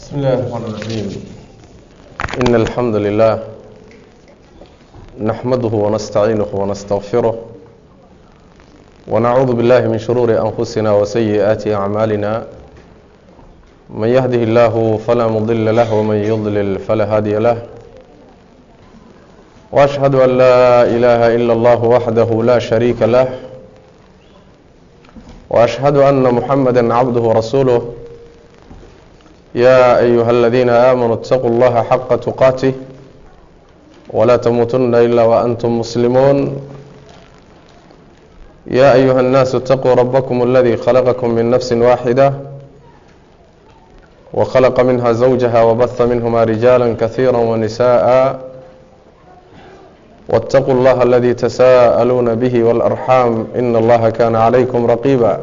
بسم الله الرحمن الرحيم إن الحمد لله نحمده ونستعينه ونستغفره ونعوذ بالله من شرور أنفسنا وسيئات أعمالنا من يهده الله فلا مضل له ومن يضلل فلا هادي له وأشهد أن لا إله إلا الله وحده لا شريك له وأشهد أن محمدا عبده ورسوله يا أيها الذين آمنوا اتقوا الله حق تقاته ولا تموتن إلا وأنتم مسلمون يا أيها الناس اتقوا ربكم الذي خلقكم من نفس واحدة وخلق منها زوجها وبث منهما رجالا كثيرا ونساء واتقوا الله الذي تساءلون به والأرحام إن الله كان عليكم رقيبا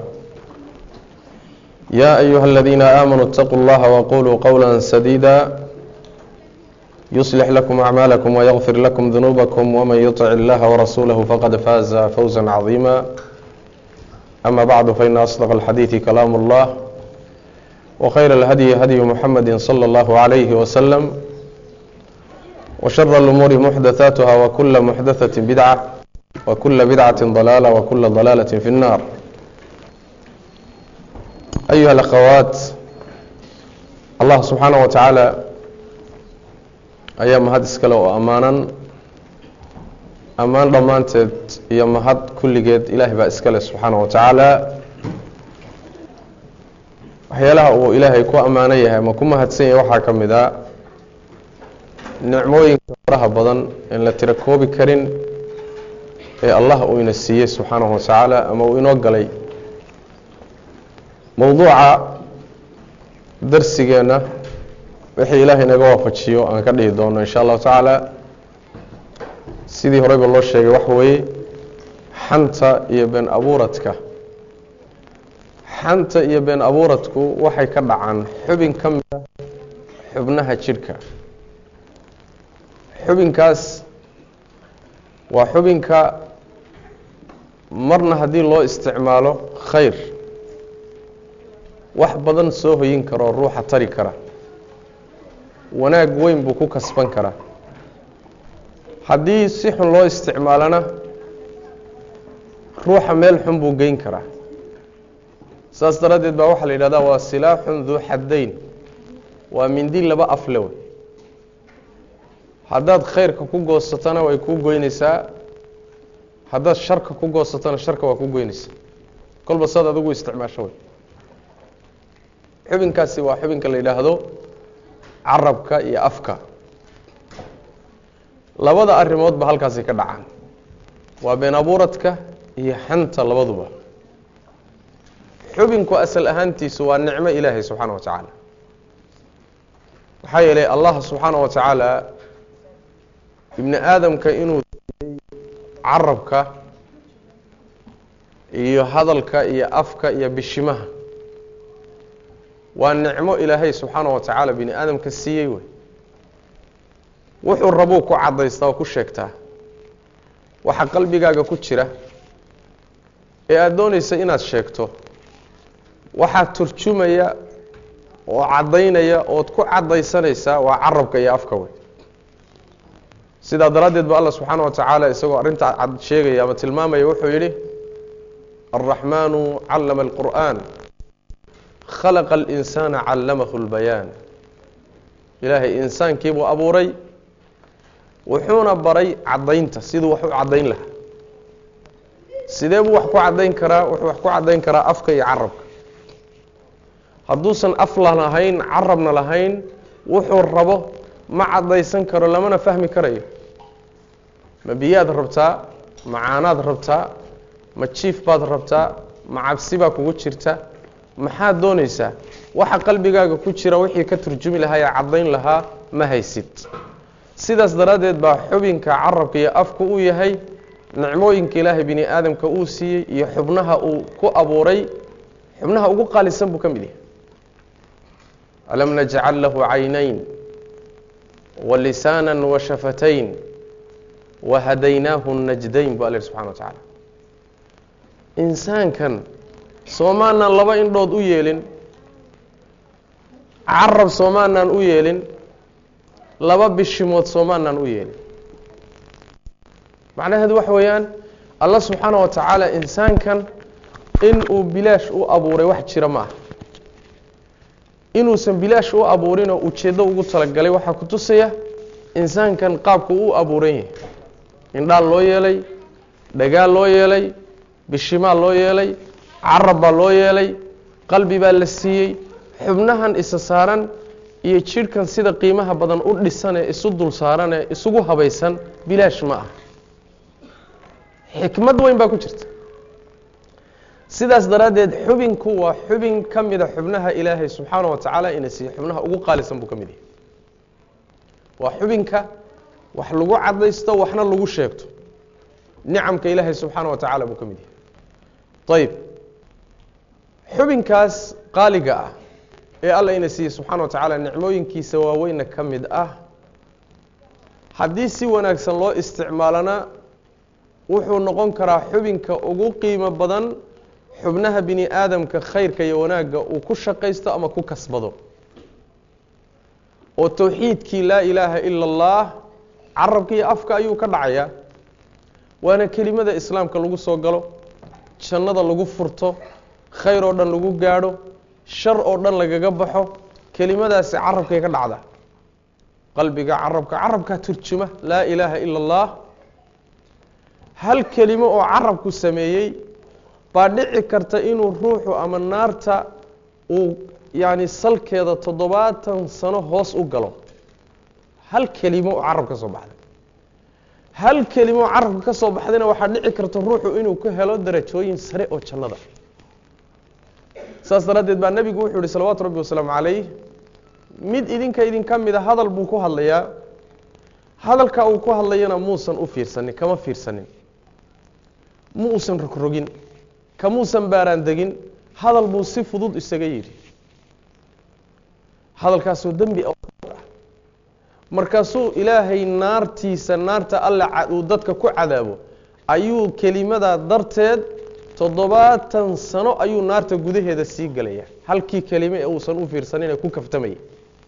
يا أيها الذين آمنوا اتقوا الله وقولوا قولا سديدا يصلح لكم أعمالكم ويغفر لكم ذنوبكم ومن يطع الله ورسوله فقد فاز فوزا عظيما أما بعد فإن أصدق الحديث كلام الله وخير الهدي هدي محمد صلى الله عليه وسلم وشر الأمور محدثاتها وكل محدثة بدعة وكل بدعة ضلالة وكل ضلالة في النار أيها الأخوات الله سبحaaنه وتaعaaلى ayaa mahad iskale oo ammaanan ammaan dhammaanteed iyo mahad kulligeed ilaahay baa iskale subxaanaه وataعaalى waxyaalaha uu ilaahay ku ammaanan yahay ama ku mahadsan yahay waxaa ka mid a nicmooyinka faraha badan en la tiro koobi karin ee allah uu ina siiyey subxaanaه وataعaalى ama uu inoo galay mowduuca darsigeenna wixii ilaahay naga waafajiyo aan ka dhihi doono insha allahu tacaala sidii horeyba loo sheegay waxa weeye xanta iyo been abuuradka xanta iyo been abuuradku waxay ka dhacaan xubin ka mid a xubnaha jidhka xubinkaas waa xubinka marna haddii loo isticmaalo khayr wax badan soo hoyin karoo ruuxa tari kara wanaag weyn buu ku kasban karaa haddii si xun loo isticmaalona ruuxa meel xun buu geyn karaa saas daraaddeed baa waxaa la yidhahdaa waa silaaxun duu xaddayn waa mindi laba afle wey haddaad khayrka ku goosatona way kuu goynaysaa haddaad sharka ku goosatona sharka waa ku goynaysaa kolba saad adigu isticmaasho wey xubinkaasi waa xubinka la yidhaahdo carabka iyo afka labada arrimoodba halkaasi ka dhacaan waa been abuuradka iyo xanta labaduba xubinku asal ahaantiisu waa nicmo ilaahay subxaana wa tacaala maxaa yeelay allah subxaana wa tacaala ibni aadamka inuu siiyey carabka iyo hadalka iyo afka iyo bishimaha waa nicmo ilaahay subxaana wa tacaala bini aadamka siiyey wey wuxuu rabuu ku caddaystaa oo ku sheegtaa waxa qalbigaaga ku jira ee aada doonaysa inaad sheegto waxaa turjumaya oo caddaynaya ood ku caddaysanaysaa waa carabka iyo afka wey sidaa daraaddeed ba allah subxaana wa tacaala isagoo arrintaa cad sheegaya ama tilmaamaya wuxuu yidhi alraxmaanu callama alqur'an khalaqa alinsaana callamahu lbayaan ilaahay insaankii buu abuuray wuxuuna baray caddaynta siduu wax u caddayn lahaa sidee buu wax ku caddayn karaa wuxuu wax ku caddayn karaa afka iyo carabka hadduusan afla lahayn carabna lahayn wuxuu rabo ma caddaysan karo lamana fahmi karayo ma biyaad rabtaa ma caanaad rabtaa ma jiif baad rabtaa ma cabsi baa kugu jirta maxaad doonaysaa waxa qalbigaaga ku jira wixii ka turjumi lahaa ee caddayn lahaa ma haysid sidaas daraaddeed baa xubinka carabka iyo afku uu yahay nicmooyinka ilaahay bini aadamka uu siiyey iyo xubnaha uu ku abuuray xubnaha ugu qaalisan buu ka mid yahay alam najcal lahu caynayn wa lisaana wa shafatayn wa hadaynaahu najdayn bu alla subxana wa tacaala insaankan soomaanan laba indhood u yeelin carab soomaanaan u yeelin laba bishimood soomaanaan u yeelin macnaheedu waxa weeyaan allah subxaana wa tacaala insaankan in uu bilaash u abuuray wax jira ma aha inuusan bilaash u abuurinoo ujeeddo ugu talagalay waxaa ku tusaya insaankan qaabku u abuuran yahay indhaal loo yeelay dhagaal loo yeelay bishimaal loo yeelay carab baa loo yeelay qalbi baa la siiyey xubnahan isa saaran iyo jidhkan sida qiimaha badan u dhisan ee isu dul saaran ee isugu habaysan bilaash ma ah xikmad weyn baa ku jirta sidaas daraaddeed xubinku waa xubin ka mida xubnaha ilaahay subxaana wa tacaala ina siiye xubnaha ugu qaalisan buu ka mid yahay waa xubinka wax lagu cadaysto waxna lagu sheegto nicamka ilaahay subxaana wa tacaala buu ka mid yahay ayib xubinkaas qaaliga ah ee alla ina siiyey subxaana wa tacaala nicmooyinkiisa waaweyna ka mid ah haddii si wanaagsan loo isticmaalana wuxuu noqon karaa xubinka ugu qiimo badan xubnaha bini aadamka khayrka iyo wanaagga uu ku shaqaysto ama ku kasbado oo towxiidkii laa ilaaha ila allah carabka iyo afka ayuu ka dhacayaa waana kelimada islaamka lagu soo galo jannada lagu furto khayr oo dhan lagu gaadho shar oo dhan lagaga baxo kelimadaasi carabkay ka dhacdaa qalbiga carabka carabkaa turjuma laa ilaaha ila allah hal kelimo oo carabku sameeyey baa dhici karta inuu ruuxu ama naarta uu yaani salkeeda toddobaatan sano hoos u galo hal kelimo oo carab ka soo baxday hal kelimo oo carabka ka soo baxdayna waxaa dhici karta ruuxu inuu ku helo darajooyin sare oo jannada saas daraaddeed baa nebigu wuxuu yihi salawaatu rabbi wasalaamu calayh mid idinka idinka mida hadal buu ku hadlayaa hadalka uu ku hadlayana muusan u fiirsanin kama fiirsanin ma uusan rogrogin kamuusan baaraan degin hadal buu si fudud isaga yidhi hadalkaasoo dembi ah markaasuu ilaahay naartiisa naarta alle uu dadka ku cadaabo ayuu kelimadaa darteed toddobaatan sano ayuu naarta gudaheeda sii gelaya halkii kelime ee uusan u fiirsanin ee ku kaftamayay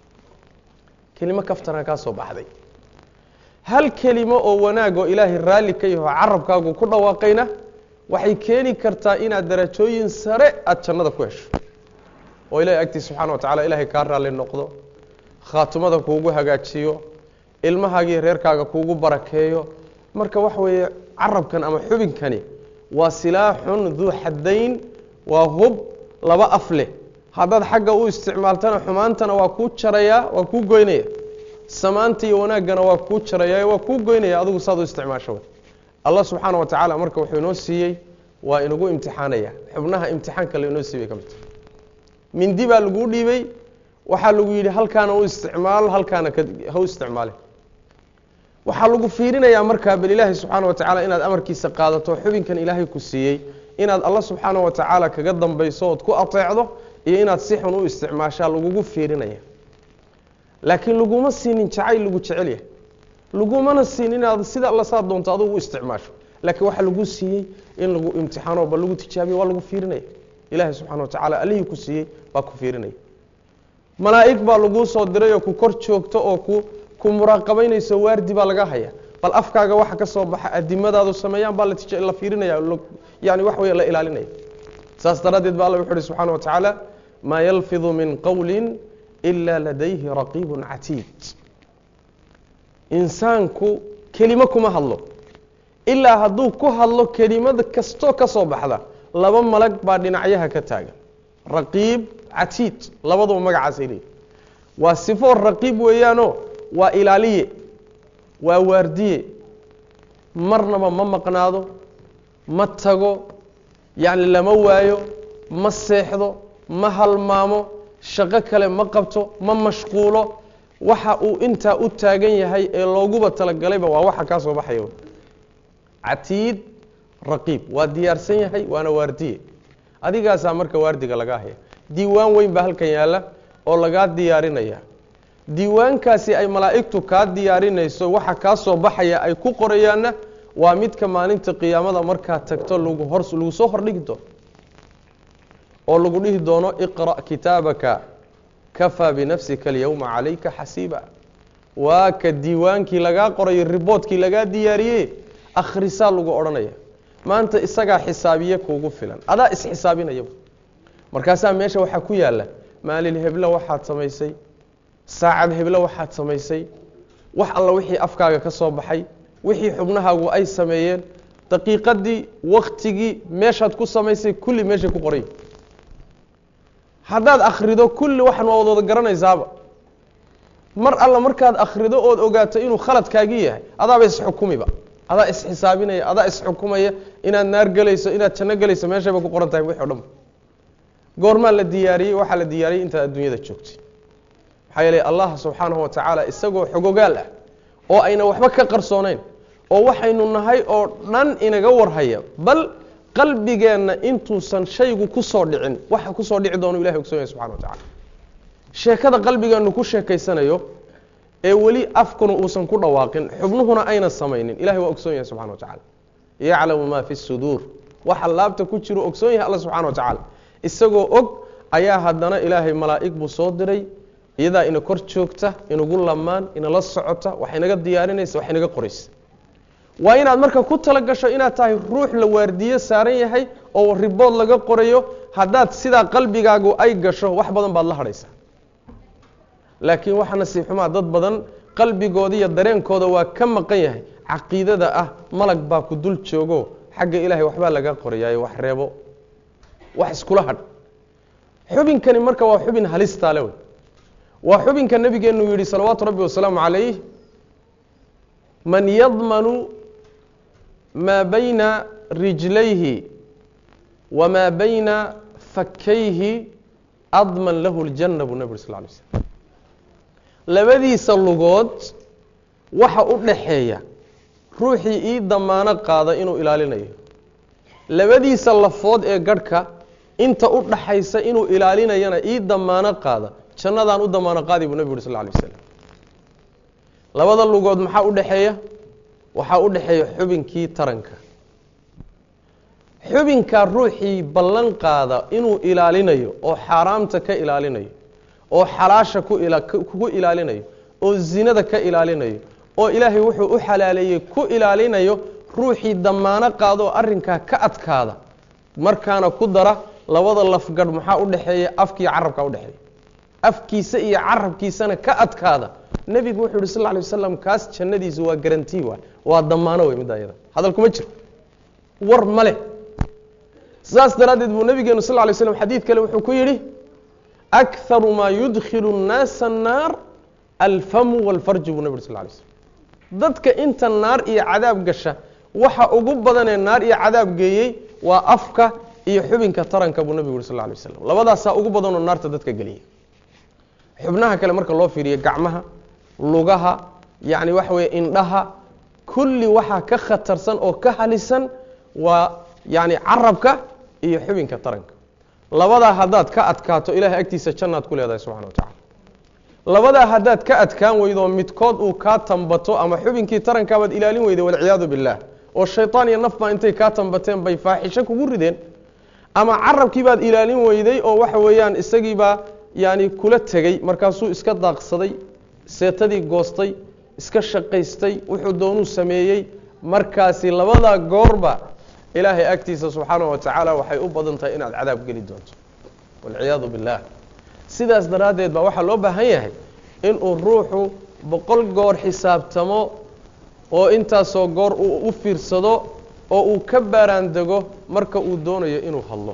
kelimo kaftanaa kaa soo baxday hal kelimo oo wanaag oo ilaahay raalli ka yaho carabkaagu ku dhawaaqayna waxay keeni kartaa inaad darajooyin sare aada jannada ku hesho oo ilahay agtiis subxana wa tacala ilaahay kaa raalli noqdo khaatumada kuugu hagaajiyo ilmahaagii reerkaaga kuugu barakeeyo marka waxa weeye carabkan ama xubinkani waa silaaxun duu xaddayn waa hub laba af leh haddaad xagga u isticmaaltana xumaantana waa kuu jarayaa waa kuu goynaya samaanta iyo wanaaggana waa kuu jarayaa waa kuu goynaya adigu saad u isticmaasho allah subxaana wa tacaala marka wuxuu inoo siiyey waa inagu imtixaanaya xubnaha imtixaanka la inoo siiyey ka mid mindi baa laguu dhiibay waxaa lagu yidhi halkaana u isticmaal halkaana ha u isticmaale waxaa lagu fiirinayaa markaa bal ilaahay subxaana wa tacaala inaad amarkiisa qaadato xubinkan ilaahay ku siiyey inaad alla subxaana wa tacaala kaga dambayso ood ku ateecdo iyo inaad si xun u isticmaashaa lagugu fiirinaya laakiin laguma siinin jacayl lagu jecel yahay lagumana siin inaad sida alla saa doonto adugu u isticmaasho laakiin waxaa lagu siiyey in lagu imtixaano ba lagu tijaabiyo waa lagu fiirinaya ilaahay subxana wa tacaala allihii ku siiyey baa ku fiirinaya malaa'ig baa laguu soo diray oo ku kor joogto oo ku ku muraaqabaynayso waardi baa laga haya bal afkaaga waxa ka soo baxa adimadaadu sameeyaan baa la fiirinaya yani wax wey la ilaalinaya saas daraaddeed ba alla wuxu uhi subxana wa tacaala maa yalfidu min qowli ila ladayhi raqiibu catiid insaanku kelimo kuma hadlo ilaa hadduu ku hadlo kelimad kastoo ka soo baxda laba malag baa dhinacyaha ka taagan raqiib catiid labaduba magacaasay leeyihi waa sifo raqiib weeyaanoo waa ilaaliye waa waardiye marnaba ma maqnaado ma tago yacni lama waayo ma seexdo ma halmaamo shaqo kale ma qabto ma mashquulo waxa uu intaa u taagan yahay ee looguba talagalayba waa waxa kaa soo baxaya catiid raqiib waa diyaarsan yahay waana waardiye adigaasaa marka waardiga lagaa haya diiwaan weyn baa halkan yaalla oo lagaa diyaarinaya diiwaankaasi ay malaa'igtu kaa diyaarinayso waxa kaa soo baxaya ay ku qorayaanna waa midka maalinta qiyaamada markaa tagto lagu hor lagu soo hordhigi doono oo lagu dhihi doono iqra' kitaabaka kafaa binafsika alyowma calayka xasiiba waa ka diiwaankii lagaa qorayo riboodkii lagaa diyaariyey akhrisaa lagu odhanaya maanta isagaa xisaabiye kuugu filan adaa isxisaabinayaba markaasaa meesha waxaa ku yaalla maalin heblo waxaad samaysay saacad heblo waxaad samaysay wax alla wixii afkaaga ka soo baxay wixii xubnahaagu ay sameeyeen daqiiqadii waktigii meeshaad ku samaysay kulli meeshay ku qoray haddaad akhrido kulli waxan waa wad wada garanaysaaba mar alla markaad akhrido ood ogaato inuu khaladkaagii yahay adaaba isxukumiba adaa isxisaabinaya adaa isxukumaya inaad naar gelayso inaad janno gelayso meeshayba ku qoran tahay wixi o dhan goormaa la diyaariyey waxaa la diyaariyey intaad adduunyada joogtay maxaa yeelay allah subxaanahu wa tacaala isagoo xogogaal ah oo ayna waxba ka qarsoonayn oo waxaynu nahay oo dhan inaga warhaya bal qalbigeenna intuusan shaygu kusoo dhicin waxa kusoo dhici doonu ilahay ogsoon yahay subxana wa tacala sheekada qalbigeennu ku sheekaysanayo ee weli afkuna uusan ku dhawaaqin xubnuhuna ayna samaynin ilahay waa ogsoon yahay subxana wa tacala yaclamu maa fi suduur waxa laabta ku jiro ogsoon yahay alla subxana wa tacaala isagoo og ayaa haddana ilaahay malaa'ig buu soo diray iyadaa ina kor joogta inagu lamaan inala socota wax inaga diyaarinaysa wax inaga qoraysa waa inaad marka ku tala gasho inaad tahay ruux la waardiyo saaran yahay oo ribood laga qorayo haddaad sidaa qalbigaagu ay gasho wax badan baad la hadhaysaa laakiin waxa nasiib xumaa dad badan qalbigooda iyo dareenkooda waa ka maqan yahay caqiidada ah malag baa ku dul joogo xagga ilaahay waxbaa laga qorayaayo wax reebo wax iskula hadh xubinkani marka waa xubin halistaale wey waa xubinka nabigeenu yihi salawaatu rabbi wasalaamu calayh man yadmanu maa bayna rijlayhi wamaa bayna fakayhi adman lahu ljanna buu nabig uri sal lay slm labadiisa lugood waxa u dhaxeeya ruuxii ii damaano qaada inuu ilaalinayo labadiisa lafood ee garhka inta u dhaxaysa inuu ilaalinayana ii damaano qaada jannadaan u damaano qaadi buu nabig uri sal lay waslam labada lugood maxaa u dhexeeya waxaa u dhexeeya xubinkii taranka xubinkaa ruuxii ballan qaada inuu ilaalinayo oo xaaraamta ka ilaalinayo oo xalaasha ku ila kugu ilaalinayo oo zinada ka ilaalinayo oo ilaahay wuxuu u xalaaleeyey ku ilaalinayo ruuxii damaano qaada oo arrinkaa ka adkaada markaana ku dara labada lafgadh maxaa u dhexeeya afkiiyo carabkaa udhexeeya afkiisa iyo carabkiisana ka adkaada nebigu wuxuu yihi sal lla alay wasalam kaas jannadiisu waa garantii waay waa damaano wey midda ayada hadal kuma jiro war ma leh saas daraaddeed buu nabigeenu sal lla alay slam xadiid kale wuxuu ku yidhi akharu maa yudkhilu nnaasa annaar alfamu walfarju buu nabig uri sal lla alay slam dadka inta naar iyo cadaab gasha waxa ugu badanee naar iyo cadaab geeyey waa afka iyo xubinka taranka buu nabigu yuri sal lla alay waslam labadaasaa ugu badanoo naarta dadka geliya xubnaha kale marka loo fiiriyo gacmaha lugaha yacni waxa weeye indhaha kulli waxaa ka khatarsan oo ka halisan waa yacni carabka iyo xubinka taranka labadaa haddaad ka adkaato ilahay agtiisa jannaad ku leedahay subxana wa tacala labadaa haddaad ka adkaan weydo midkood uu kaa tambato ama xubinkii tarankaabaad ilaalin weyday walciyaadu billaah oo shaytaan iyo nafbaa intay kaa tambateen bay faaxisho kugu rideen ama carabkii baad ilaalin weyday oo waxa weeyaan isagiibaa yani kula tegey markaasuu iska daaqsaday seetadii goostay iska shaqaystay wuxuu doonuu sameeyey markaasi labadaa goorba ilaahay agtiisa subxaana wa tacaala waxay u badan tahay inaad cadaab geli doonto walciyaadu billaah sidaas daraaddeed baa waxaa loo baahan yahay inuu ruuxu boqol goor xisaabtamo oo intaasoo goor uu u fiirsado oo uu ka baaraandego marka uu doonayo inuu hadlo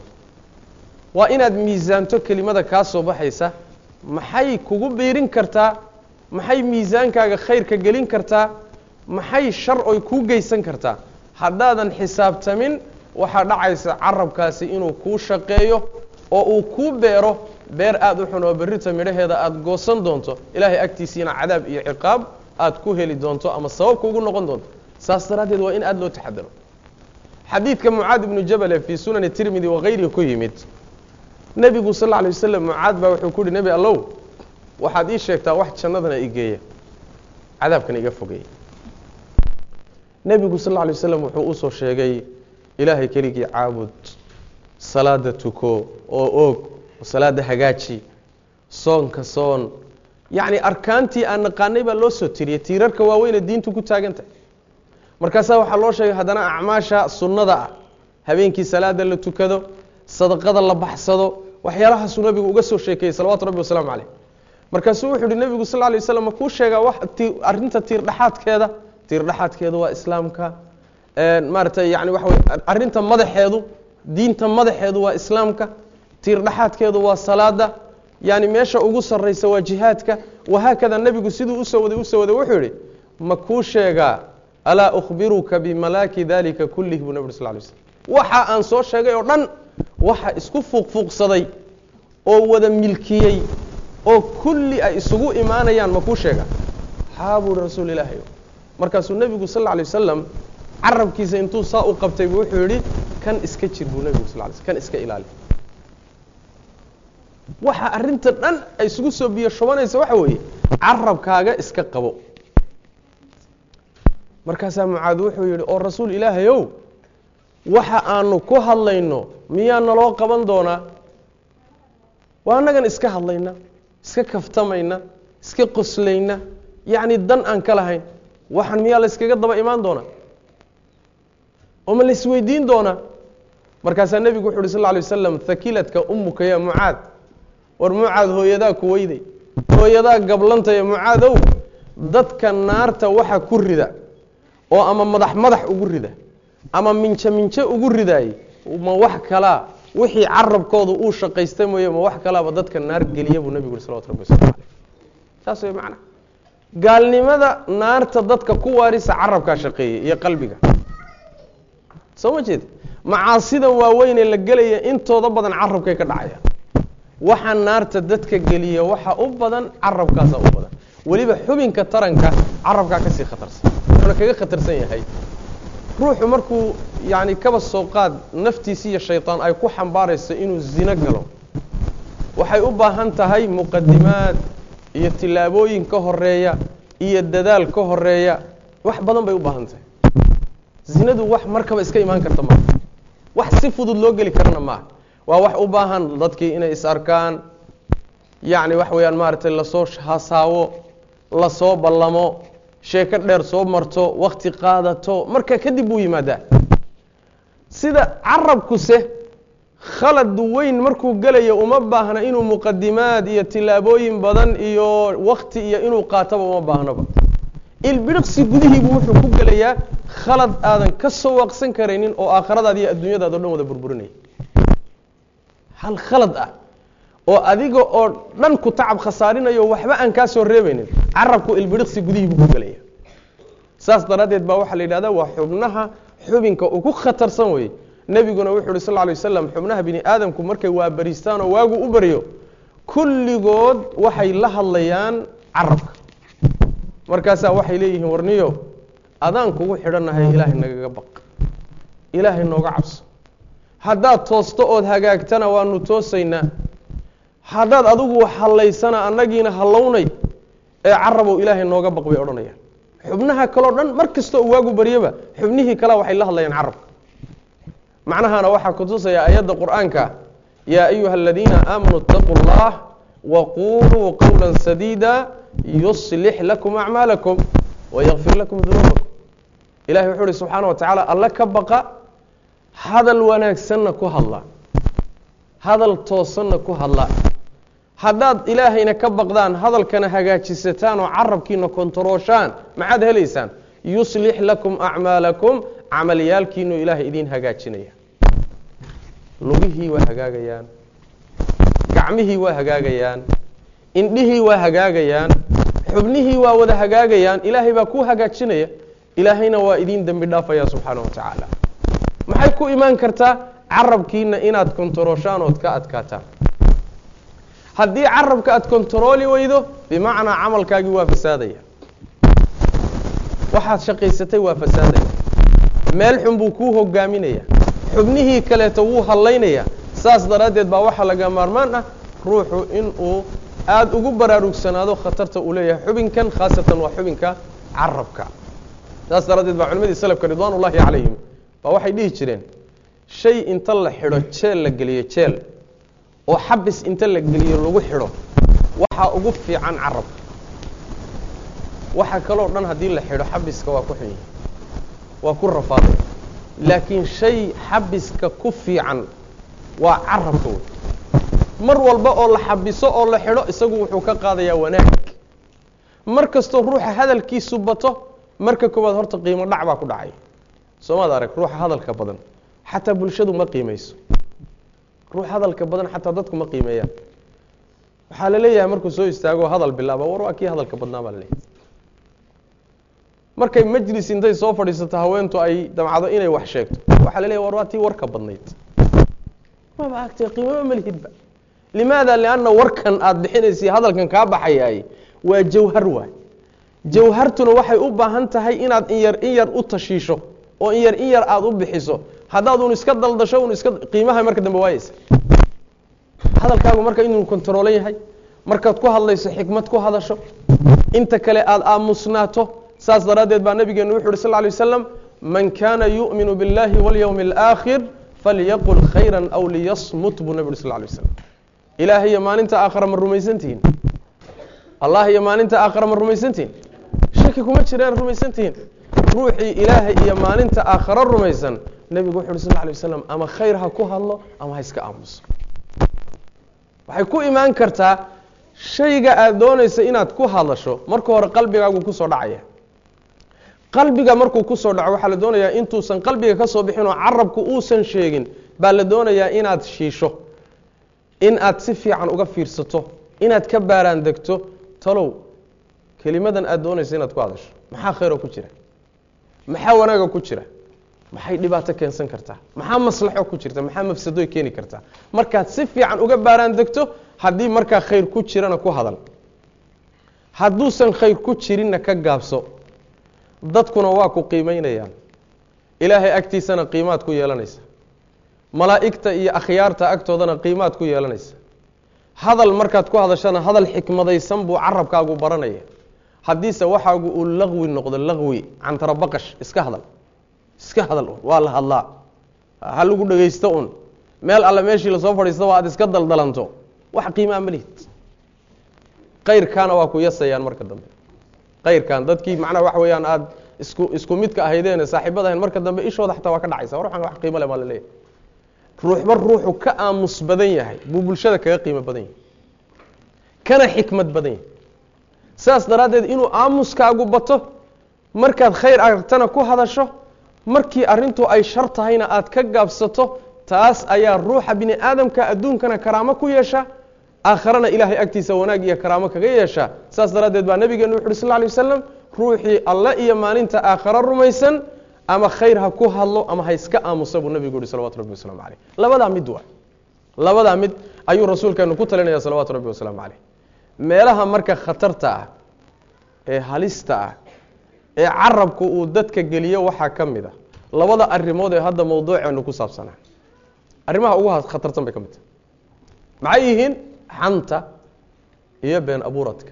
waa inaad miisaanto kelimada kaa soo baxaysa maxay kugu biirin kartaa maxay miisaankaaga khayrka gelin kartaa maxay shar oy kuu geysan kartaa haddaadan xisaabtamin waxaa dhacaysa carabkaasi inuu kuu shaqeeyo oo uu kuu beero beer aada u xun oo berrita midhaheeda aada goosan doonto ilaahay agtiisiina cadaab iyo ciqaab aada ku heli doonto ama sabab kuugu noqon doonto saas daraaddeed waa in aada loo taxadaro xadiidka mucaad ibnu jabale fii sunani tirmidi wakayrihi ku yimid nebigu sal lla alay wasalam mucaad baa wuxuu ku yihi nebi allow waxaad ii sheegtaa wax jannadana igeeya cadaabkana iga fogeeya nebigu sal lla alay waslam wuxuu usoo sheegay ilaahay keligii caabud salaada tuko oo oog oo salaada hagaaji soonka soon yacni arkaantii aan naqaanay baa loo soo tiriyey tiirarka waaweyne diintu ku taagan tahay markaasaa waxaa loo sheegay haddana acmaasha sunnada ah habeenkii salaada la tukado sadaqada la baxsado waxyaalahaasuu nabigu uga soo sheekeeyey salawatu rabbi wasalaamu caleyh markaasuu wuxuu uhi nebigu sal lay waslam ma kuu sheegaa wax arrinta tiirdhexaadkeeda tiirdhexaadkeedu waa islaamka maaratay yani waxa wey arrinta madaxeedu diinta madaxeedu waa islaamka tiirdhexaadkeedu waa salaada yani meesha ugu sarraysa waa jihaadka wahaakada nebigu siduu usoo waday usoo waday wuxuu yihi ma kuu sheegaa alaa ukhbiruka bimalaaki dalika kulih buu nabig sal lay slm waxa aan soo sheegay oo dhan waxa isku fuuqfuuqsaday oo wada milkiyey oo kulli ay isugu imaanayaan ma kuu sheega haa buuhi rasuul ilaahay markaasuu nebigu sal lla lay wasalam carabkiisa intuu saa u qabtay buu wuxuu yidhi kan iska jir buu nebigu sal lay sl kan iska ilaali waxa arrinta dhan ay isugu soo biyo shubanaysa waxa weeye carabkaaga iska qabo markaasaa mucaad wuxuu yidhi oo rasuul ilaahayow waxa aanu ku hadlayno miyaa naloo qaban doonaa waa annagan iska hadlayna iska kaftamayna iska qoslayna yacni dan aan ka lahayn waxaan miyaa la yskaga daba imaan doonaa oo ma la isweydiin doonaa markaasaa nebigu wuxu uhi sal lla alay wasalam hakiladka umuka ya mucaad war mucaad hooyadaa ku weyday hooyadaa gablantaya mucaadow dadka naarta waxa ku rida oo ama madax madax ugu rida ama minje minje ugu ridaayey ma wax kalaa wixii carabkooda uu shaqaysta mooye ma wax kalaaba dadka naar geliya buu nebigu yuri salawatu rabbi waslamu caleyh saas way macna gaalnimada naarta dadka ku waarisa carabkaa shaqeeyey iyo qalbiga soo ma jeed macaasidan waaweynee la gelaya intooda badan carabkay ka dhacayaan waxa naarta dadka geliya waxa u badan carabkaasa u badan weliba xubinka taranka carabkaa kasii khatarsan wuxuuna kaga khatarsan yahay ruuxu markuu yani kaba soo qaad naftiisi iyo shayطaan ay ku xambaarayso inuu zino galo waxay u baahan tahay muqadimaad iyo tilaabooyin ka horeeya iyo dadaal ka horeeya wax badan bay u baahan tahay zinadu wax markaba iska imaan karta maaha wax si fudud loo geli karana maaha waa wax u baahan dadkii inay is arkaan yacni wax weeyaan maaragtay lasoo hasaawo lasoo ballamo sheeko dheer soo marto wakti qaadato marka kadib buu yimaadaa sida carabkuse khalad weyn markuu gelayo uma baahna inuu muqadimaad iyo tilaabooyin badan iyo wakti iyo inuu qaataba uma baahnaba ilbiriqsi gudihiibu wuxuu ku gelayaa khalad aadan ka soo waaqsan karaynin oo aakhiradaada iyo adduunyadaada o dhan wada burburinaya hal khalad ah oo adiga oo dhan ku tacab khasaarinayo waxba aan kaa soo reebaynin carabku ilbiriqsi gudihiibuu ku gelaya saas daraaddeed baa waxaa la yidhahdaa waa xubnaha xubinka ugu khatarsan weye nebiguna wuxu uhi sal ly waslam xubnaha bini aadamku markay waa bariistaan oo waagu u baryo kulligood waxay la hadlayaan carabka markaasaa waxay leeyihiin warniyo adaan kugu xidhannahay ilaahay nagaga baq ilaahay nooga cabso haddaad toosto ood hagaagtana waanu toosaynaa haddaad adigu hallaysana annagiina hallawnay ee carabow ilaahay nooga baq bay odhanayaan xubnaha kaleo dhan mar kasta oo waagu baryaba xubnihii kale waxay la hadlayaan carabka macnahana waxaa kutusaya ayadda qur'aanka yaa ayuha aladiina aamanuu اtaquu اllah waquluu qowla sadiida yuslix lakum acmaalakum wayakfir lakum dunuubakum ilahay wuxuu uhi subxaana wa tacaala alle ka baqa hadal wanaagsanna ku hadla hadal toosanna ku hadla haddaad ilaahayna ka baqdaan hadalkana hagaajisataan oo carabkiina kontarooshaan maxaad helaysaan yuslix lakum acmaalakum camalyaalkiinu ilaahay idiin hagaajinaya lugihii waa hagaagayaan gacmihii waa hagaagayaan indhihii waa hagaagayaan xubnihii waa wada hagaagayaan ilaahay baa kuu hagaajinaya ilaahayna waa idiin dembi dhaafaya subxaana wa tacaala maxay ku imaan kartaa carabkiina inaad kontarooshaan ood ka adkaataan haddii carabka aad kontarooli weydo bimacnaa camalkaagii waa fasaadaya waxaad shaqaysatay waa fasaadaya meel xun buu kuu hogaaminaya xubnihii kaleeto wuu hallaynaya saas daraaddeed baa waxaa laga maarmaan ah ruuxu inuu aada ugu baraarugsanaado khatarta uu leeyahay xubinkan khaasatan waa xubinka carabka saas daraaddeed baa culimadii salafka ridwaan ullaahi calayhim baa waxay dhihi jireen shay inta la xidho jeel la geliyo jeel oo xabis inta la geliyo lagu xidho waxaa ugu fiican carabka waxa kaloo dhan haddii la xidho xabiska waa ku xun yahay waa ku rafaaday laakiin shay xabiska ku fiican waa carabka wey mar walba oo la xabiso oo la xidho isagu wuxuu ka qaadayaa wanaag mar kastoo ruuxa hadalkiisu bato marka koowaad horta qiimo dhac baa ku dhacay soomaad arag ruuxa hadalka badan xataa bulshadu ma qiimayso ruux hadalka badan xataa dadku ma qiimeeyaan waxaa la leeyahay markuu soo istaago hadal bilaaba war waa kii hadalka badnaa baa la leeyahay markay majlis intay soo fadhiisato haweentu ay damcdo inay wax sheegto waxaa la leeyahy war waa tii warka badnayd maba agtee qiimama malihidba limaada lianna warkan aada bixinaysay hadalkan kaa baxayaay waa jawhar waay jawhartuna waxay u baahan tahay inaad in yar in yar u tashiisho oo in yar in yar aada u bixiso haddaad un iska daldasho un iska qiimaha marka dambe waayeysa hadalkaagu marka inuu kontaroolan yahay markaad ku hadlayso xikmad ku hadasho inta kale aada aamusnaato saas daraaddeed baa nabigeenu wuxu uhi sal lla alay wasalam man kaana yu'minu biاllahi walyowmi alaakhir falyaqul khayra aw liyasmut buu nabi uhi sal lla alay waslam ilaah iyo maalinta aakhara ma rumaysantihiin allah iyo maalinta aakhara ma rumaysantihiin shaki kuma jiraan rumaysantihiin ruuxii ilaahay iyo maalinta aakharo rumaysan nebigu wuxu uhi sal lla alay waslam ama khayr ha ku hadlo ama ha iska aamuso waxay ku imaan kartaa shayga aada doonaysa inaad ku hadasho marka hore qalbigaagu kusoo dhacaya qalbiga markuu kusoo dhaco waxaa la doonayaa intuusan qalbiga ka soo bixin oo carabku uusan sheegin baa la doonayaa inaad shiisho in aad si fiican uga fiirsato inaad ka baaraan degto talow kelimadan aada doonaysa inaad ku hadasho maxaa khayroo ku jira maxaa wanaaga ku jira maxay dhibaato keensan kartaa maxaa maslaxo ku jirta maxaa mafsadoy keeni kartaa markaad si fiican uga baaraan degto haddii markaa khayr ku jirana ku hadal hadduusan khayr ku jirinna ka gaabso dadkuna waa ku qiimeynayaan ilaahay agtiisana qiimaad ku yeelanaysa malaa'igta iyo akhyaarta agtoodana qiimaad ku yeelanaysa hadal markaad ku hadashana hadal xikmadaysan buu carabkaagu baranaya haddiise waxaagu uu laqwi noqdo laqwi cantarabaqash iska hadal iska hadal un waa la hadlaa ha lagu dhegaysto un meel alle meeshii lasoo fadhiistaba aad iska daldalanto wax qiimaa ma lihid kayrkaana waa ku yasayaan marka dambe kayrkan dadkii macnaha waxa weeyaan aada isku isku midka ahaydeene saaxiibada ahayn marka dambe ishooda xataa waa ka dhacaysa war waxaan wax qiimo le baa la leeyahay ruuxba ruuxu ka aamus badan yahay buu bulshada kaga qiimo badan yahay kana xikmad badan yahay saas daraaddeed inuu aamuskaagu bato markaad khayr aragtana ku hadasho markii arrintu ay shar tahayna aad ka gaabsato taas ayaa ruuxa bini aadamka adduunkana karaamo ku yeesha aakharana ilaahay agtiisa wanaag iyo karaamo kaga yeesha saas daraaddeed baa nabigeenu wuxu uhi sal lla alay wasalam ruuxii alle iyo maalinta aakharo rumaysan ama khayr ha ku hadlo ama ha iska aamusa buu nabigu yuhi salawatu rabbi wasalaamu caleyh labadaa mid waa labadaa mid ayuu rasuulkeenu ku talinaya salawaatu rabbi wasalaamu caleyh meelaha marka khatarta ah ee halista ah ee carabku uu dadka geliyo waxaa ka mid a labada arrimood ee hadda mawduuceenu ku saabsanaa arrimaha ugu khatarsan bay ka mid tahay maxay yihiin xanta iyo been abuuradka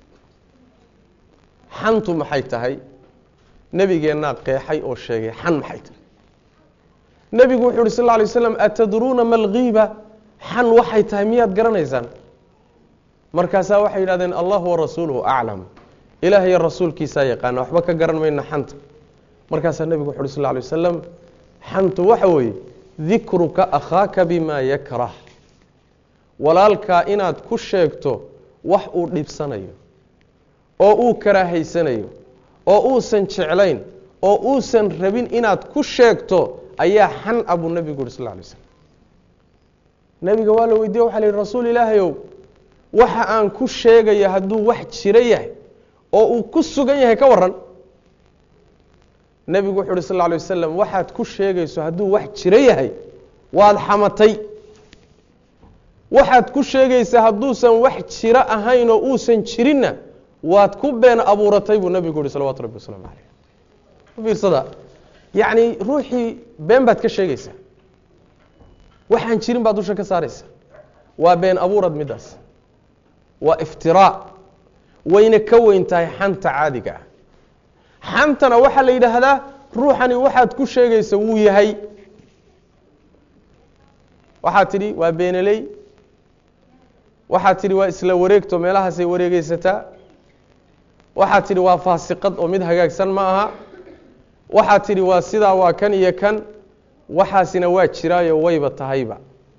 xantu maxay tahay nebigeennaa qeexay oo sheegay xan maxay tahay nebigu wuxu uhi sal lla alay slam atadruuna ma algiiba xan waxay tahay miyaad garanaysaan markaasaa waxay yidhahdeen allahu warasuuluhu aclam ilaah iyo rasuulkiisaa yaqaana waxba ka garan mayna xanta markaasaa nebigu wuxu uhi sal lla alay wasalam xantu waxa weeye dikruka akhaaka bima yakrah walaalkaa inaad ku sheegto wax uu dhibsanayo oo uu karaahaysanayo oo uusan jeclayn oo uusan rabin inaad ku sheegto ayaa xan a buu nebigu yuhi sal lla alay slam nebiga waa la weydiye waxa la yihi rasuul ilaahayow waxa aan ku sheegaya hadduu wax jiro yahay oo uu ku sugan yahay ka waran nebigu wuxu uhi sal lla alay wasalam waxaad ku sheegayso hadduu wax jiro yahay waad xamatay waxaad ku sheegaysaa hadduusan wax jiro ahayn oo uusan jirinna waad ku been abuuratay buu nebigu yihi salawatu rabbi wasalaamu caleyh fiirsada yacni ruuxii been baad ka sheegaysaa waxaan jirin baad dusha ka saaraysaa waa been abuurad middaas waa iftiraa wayna ka weyn tahay xanta caadiga ah xantana waxaa la yidhaahdaa ruuxani waxaad ku sheegaysa wuu yahay waxaad tidhi waa beenaley waxaad tidhi waa isla wareegto meelahaasay wareegeysataa waxaad tidhi waa faasiqad oo mid hagaagsan ma aha waxaad tidhi waa sidaa waa kan iyo kan waxaasina waa jiraayo wayba tahayba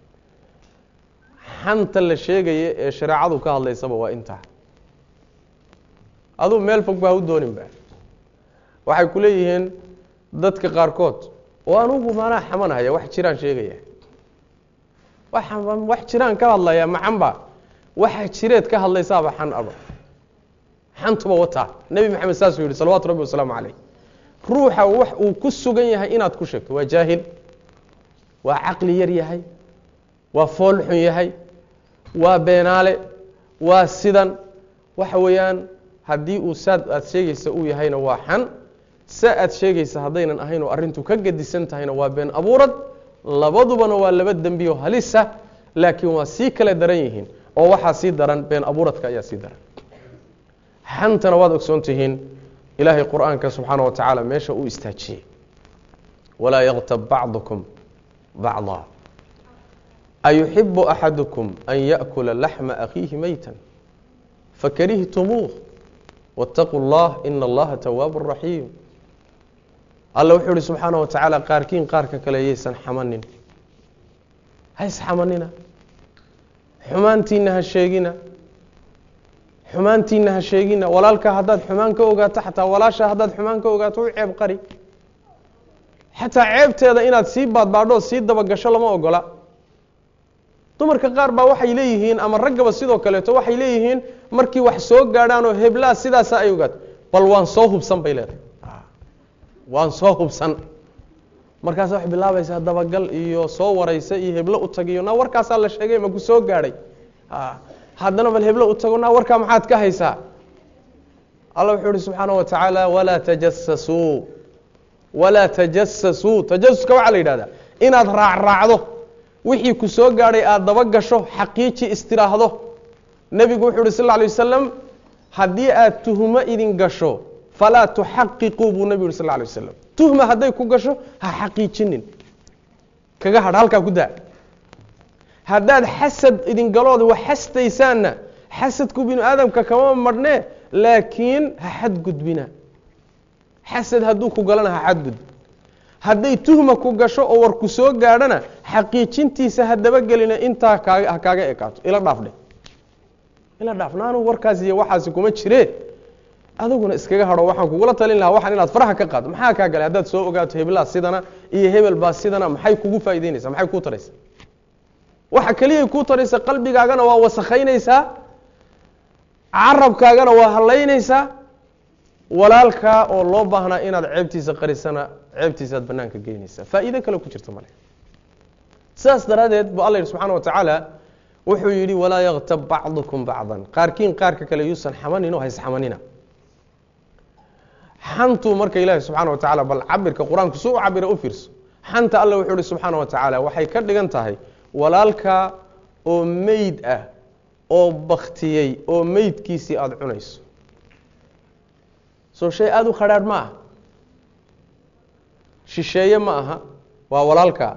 xanta la sheegaya ee shareecadu ka hadlaysaba waa intaa aduu meel fog baa u dooninba waxay ku leeyihiin dadka qaarkood oo anugu maanaa xamanhaya wax jiraan sheegaya wax jiraan ka hadlaya maxanba waxa jireed ka hadlaysaaba xan aba xantuba wataa nebi maxamed saasuu yihi salawatu rabbi wasalaamu calayh ruuxa wax uu ku sugan yahay inaad ku sheegto waa jaahil waa caqli yar yahay waa fool xun yahay waa beenaale waa sidan waxa weeyaan haddii uu saad aad sheegaysa uu yahayna waa xan sa aad sheegaysa haddaynan ahayn oo arrintu ka gedisan tahayna waa been abuurad labadubana waa laba dembiyo halisa laakiin waa sii kale daran yihiin oo waxaa sii daran been abuuradka ayaa sii daran xantana waad ogsoon tihiin ilaahay qur-aanka subxaana wa tacaala meesha uu istaajiyey walaa yaktab bacdukum bacdaa ayuxibu axadukum an yaأkula laxma akhiihi meyta fakarihtumuuh wاtaquu اllah ina allaha tawaabu raxiim alla wuxuu ihi subxaana wa tacaala qaarkiin qaarka kale yaysan xamanin hays xamanina xumaantiina ha sheegina xumaantiina ha sheegina walaalkaa haddaad xumaan ka ogaato xataa walaasha haddaad xumaan ka ogaato u ceeb qari xataa ceebteeda inaad sii baadbaadho sii dabagasho lama ogola dumarka qaar baa waxay leeyihiin ama raggaba sidoo kaleeto waxay leeyihiin markii wax soo gaadhaan oo heblaa sidaasa ay ogaato bal waan soo hubsan bay leedahay waan soo hubsan markaas waxay bilaabaysaa dabagal iyo soo waraysa iyo heblo u tagiyo naa warkaasaa la sheegay maku soo gaadhay haddana bal heblo u tago naa warkaa maxaad ka haysaa alla wuxuu ihi subxaana wa tacaala walaa tajasasuu walaa tajasasuu tajasuska waxaa la yidhahdaa inaad raacraacdo wixii ku soo gaadhay aada daba gasho xaqiiji istiraahdo nebigu wuxuu uhi sal lla alay wasalam haddii aad tuhumo idin gasho falaa tuxaqiquu buu nebigu yuri sal lla alay wasalam tuhma hadday ku gasho ha xaqiijinin kaga hadh halkaa ku daa haddaad xasad idin galooda wax xastaysaanna xasadku binu aadamka kama marhnee laakiin ha xadgudbina xasad hadduu ku galana ha xadgudb hadday tuhma ku gasho oo war ku soo gaadhana xaqiijintiisa ha dabagelina intaa kaaga ha kaaga ekaato ila dhaafdhe ila dhaaf naanu warkaas iyo waxaasi kuma jire adiguna iskaga hadho waxaan kugula talin lahaa waxaan inaad faraha ka qaado maxaa kaa galay haddaad soo ogaato hebelaa sidana iyo hebel baa sidana maxay kugu faa'ideynaysaa maxay kuu taraysaa waxa keliyay kuu taraysa qalbigaagana waa wasakhaynaysaa carabkaagana waa hallaynaysaa walaalkaa oo loo baahnaa inaad ceebtiisa qarisana ceebtiisaad banaanka geynaysaa faa'iide kale ku jirta male sidaas daraaddeed bu alla yidhi subxana wa tacaala wuxuu yidhi walaa yaktab bacdukum bacdan qaarkiin qaarka kale yuusan xamanin oo haysxamanina xantu marka ilaahi subxaana wa tacala bal cabirka qur-aanku su u cabira u fiirso xanta alla wuxuu ihi subxaana wa tacaala waxay ka dhigan tahay walaalkaa oo meyd ah oo baktiyey oo meydkiisii aada cunayso soo shay aada u khadhaadh ma aha shisheeye ma aha waa walaalkaa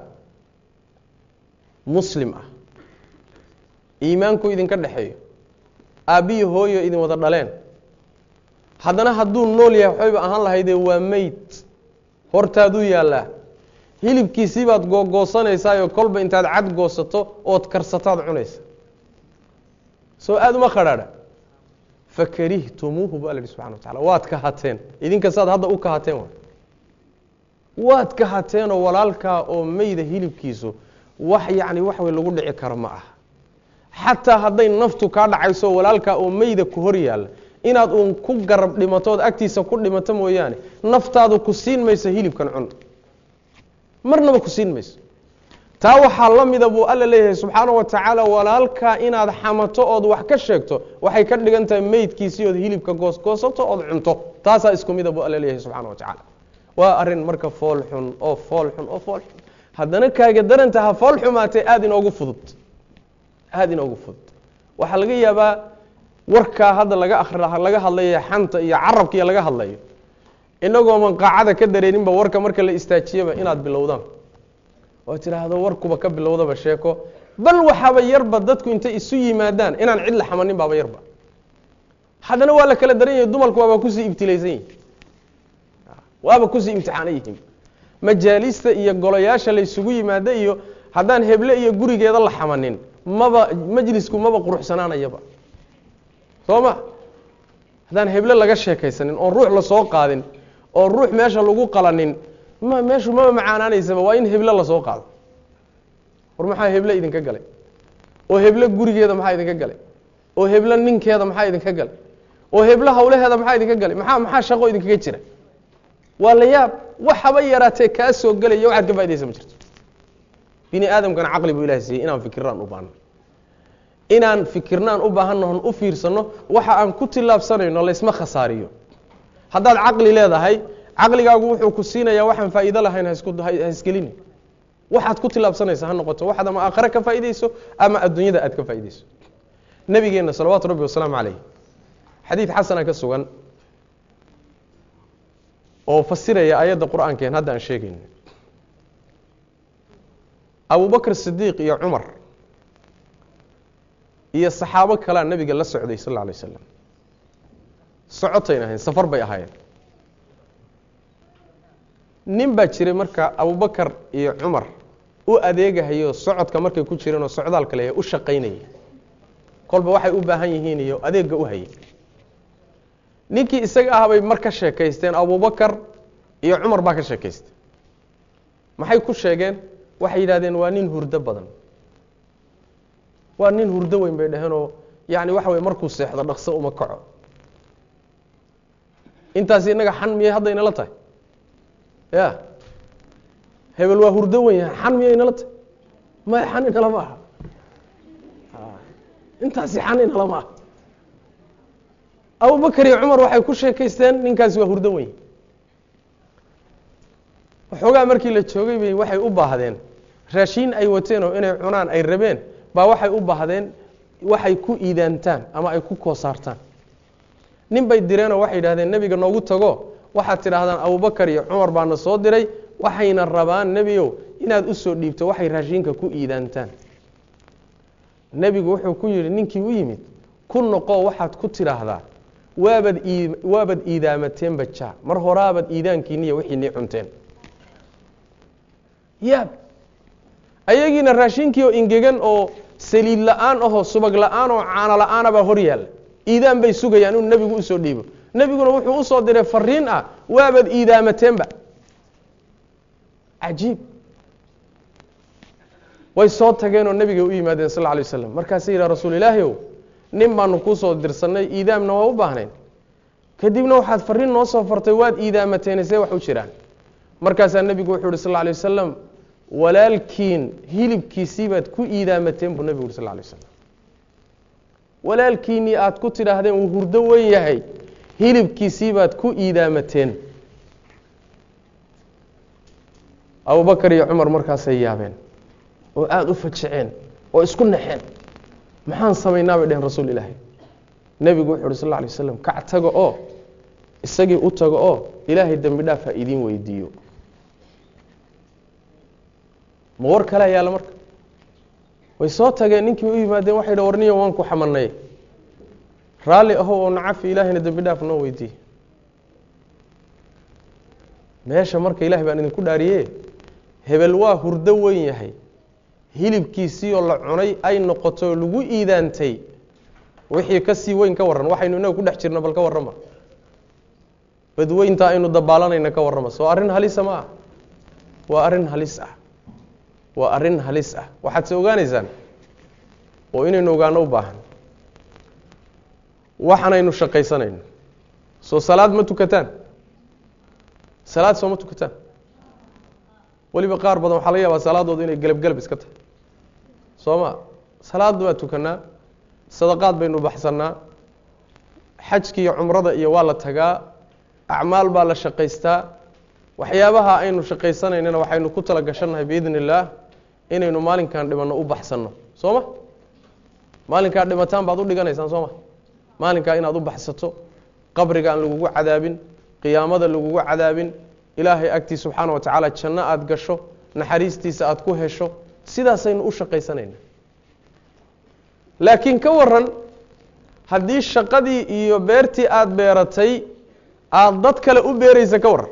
muslim ah iimaanku idinka dhexeeyo aabbiyi hooyo idin wada dhaleen haddana hadduu nool yahay waxbayba ahaan lahaydee waa meyd hortaaduu yaallaa hilibkiisii baad googoosanaysaayoo kolba intaad cad goosato ood karsataad cunaysa soo aada uma khadhaadha fakarihtumuuhu bu alla yihi subxana wa tacala waad kahateen idinka saad hadda u kahateen wa waad kahateenoo walaalkaa oo meyda hilibkiisu wax yacni wax way lagu dhici karo ma aha xataa hadday naftu kaa dhacayso walaalkaa oo meyda ku hor yaalla inaad uun ku garab dhimato ood agtiisa ku dhimato mooyaane naftaadu ku siin mayso hilibkan cun marnaba ku siin mayso taa waxaa la mida buu alla leeyahay subxaana wa tacaala walaalkaa inaad xamato ood wax ka sheegto waxay ka dhigan tahay meydkiisii ood hilibka goosgoosato ood cunto taasaa isku mida buu alla leeyahay subxana wa tacaala waa arin marka fool xun oo fool xun oo fool xun haddana kaaga darantaha fool xumaatee aada inoogu fudud aada inoogu fudud waxaa laga yaabaa warkaa hadda laga akri laga hadlayo xanta iyo carabka iyo laga hadlayo inagoo manqaacada ka dareeninba warka marka la istaajiyaba inaad bilowdaan oo tidhaahdo warkuba ka bilowdaba sheeko bal waxaaba yarba dadku intay isu yimaadaan inaan cid la xamanin baaba yarba haddana waa la kala daran yahay dumarku waaba kusii ibtilaysan yihin waaba kusii imtixaanan yihiin majaalista iyo golayaasha la ysugu yimaada iyo haddaan heble iyo gurigeeda la xamanin maba majlisku maba quruxsanaanayaba soo ma haddaan heble laga sheekaysanin oon ruux lasoo qaadin oon ruux meesha lagu qalanin ma meeshu maba macaanaanaysaba waa in heble lasoo qaado war maxaa heble idinka galay oo heble gurigeeda maxaa idinka galay oo heble ninkeeda maxaa idinka galay oo heble hawlaheeda maxaa idinka galay maxaa maxaa shaqo idinkaga jira waa la yaab waxaba yaraatee kaa soo gelaya waxaad ka faidaysa ma jirto bini aadamkana caqli buu ilahay siiyey inaan fikirnaan u baahno inaan fikirnaan u baahannohon u fiirsanno waxa aan ku tillaabsanayno laysma khasaariyo haddaad caqli leedahay caqligaagu wuxuu ku siinayaa waxaan faa'iido lahayn haisgelini waxaad ku tillaabsanaysa ha noqoto waxaad ama aakhare ka faa'idayso ama adduunyada aad ka faa'idayso nabigeenna salawaatu rabbi wasalaamu calayh xadiid xasana ka sugan oo fasiraya ayadda qur-aankeen hadda aan sheegayno abubakr sidiiq iyo cumar iyo saxaabo kalea nebiga la socday sal alla alay slam socotayna ahayn safar bay ahaayeen nin baa jiray marka abubakar iyo cumar u adeegahayo socodka markay ku jireen oo socdaalka leeya u shaqaynaya kolba waxay u baahan yihiin iyo adeegga u hayay ninkii isaga ah bay mar ka sheekaysteen abubakar iyo cumar baa ka sheekaystay maxay ku sheegeen waxay yidhahdeen waa nin hurdo badan waa nin hurdo weyn bay dhaheenoo yani waxa wey markuu seexdo dhaqso uma kaco intaasi innaga xan miyay hadda inala tahay ya hebel waa hurdo weyn yahay xan miyay inala tahay maya xan inala ma aha intaasi xan inala ma aha abubakar iyo cumar waxay ku sheekaysteen ninkaasi waa hurdo weyn waxoogaa markii la joogay bay waxay u baahdeen raashiin ay wateen oo inay cunaan ay rabeen baa waxay u baahdeen waxay ku iidaantaan ama ay ku koosaartaan nin bay direenoo waxay yidhahdeen nebiga noogu tago waxaad tidhaahdaan abubakar iyo cumar baana soo diray waxayna rabaan nebiyow inaad u soo dhiibto waxay raashiinka ku iidaantaan nebigu wuxuu ku yidhi ninkii u yimid ku noqo waxaad ku tidhaahdaa waabad ii waabad iidaamateen bajaa mar horaabad iidaankiiniya wixiinii cunteen yaab ayagiina raashinkii oo ingegan oo saliid la-aan ahoo subag la-aan oo caano la-aanabaa hor yaalla iidaan bay sugayaan inuu nebigu usoo dhiibo nebiguna wuxuu usoo diray fariin ah waabad iidaamateenba cajiib way soo tageenoo nebiga u yimaadeen sal lla alay waslam markaasay yidhaha rasuul ilaahi ow nin baanu kuusoo dirsannay iidaamna waa u baahnayn kadibna waxaad fariin noo soo fartay waad iidaamateene see wax u jiraan markaasaa nebigu wuxuu yihi sal lla alay wasalam walaalkiin hilibkiisii baad ku iidaamateen buu nebigu yuri sal lla alay waslam walaalkiinnii aad ku tidhaahdeen uu hurdo weyn yahay hilibkiisii baad ku iidaamateen abubakar iyo cumar markaasay yaabeen oo aada u fajaceen oo isku naxeen maxaan samaynaa bay dheheen rasuul ilaahi nebigu wuxu uhi sal lla alay waslam kac taga oo isagii u tago oo ilaahay dembi dhaaf ha idiin weydiiyo ma war kalea yaalla marka way soo tageen ninkii u yimaadeen waxay dha warniyo waan ku xamanay raalli ahow oo nacafi ilaahayna dembi dhaaf noo weydiiye meesha marka ilahay baan idinku dhaariye hebel waa hurdo weyn yahay hilibkiisii oo la cunay ay noqoto lagu iidaantay wixii ka sii weyn ka warran waxaynu inaga ku dhex jirno bal ka warrama badweynta aynu dabaalanayna ka warrama soo arrin halisa ma ah waa arrin halis ah waa arrin halis ah waxaad se ogaanaysaan oo inaynu ogaano u baahan waxanaynu shaqaysanayno soo salaad ma tukataan salaad soo ma tukataan weliba qaar badan waxaa laga yaabaa salaadooda inay gelab gelab iska tahay soo ma salaad baa tukanaa sadaqaad baynu baxsannaa xajki iyo cumrada iyo waa la tagaa acmaal baa la shaqaystaa waxyaabaha aynu shaqaysanaynana waxaynu ku tala gashannahay biidn illaah inaynu maalinkan dhimanno u baxsanno soo ma maalinkaa dhimataan baad u dhiganaysaan soo ma maalinkaa inaad u baxsato qabriga aan lagugu cadaabin qiyaamada lagugu cadaabin ilaahay agtii subxaana wa tacaala janno aada gasho naxariistiisa aada ku hesho sidaasaynu u shaqaysanayna laakiin ka waran haddii shaqadii iyo beertii aada beeratay aada dad kale u beeraysa ka waran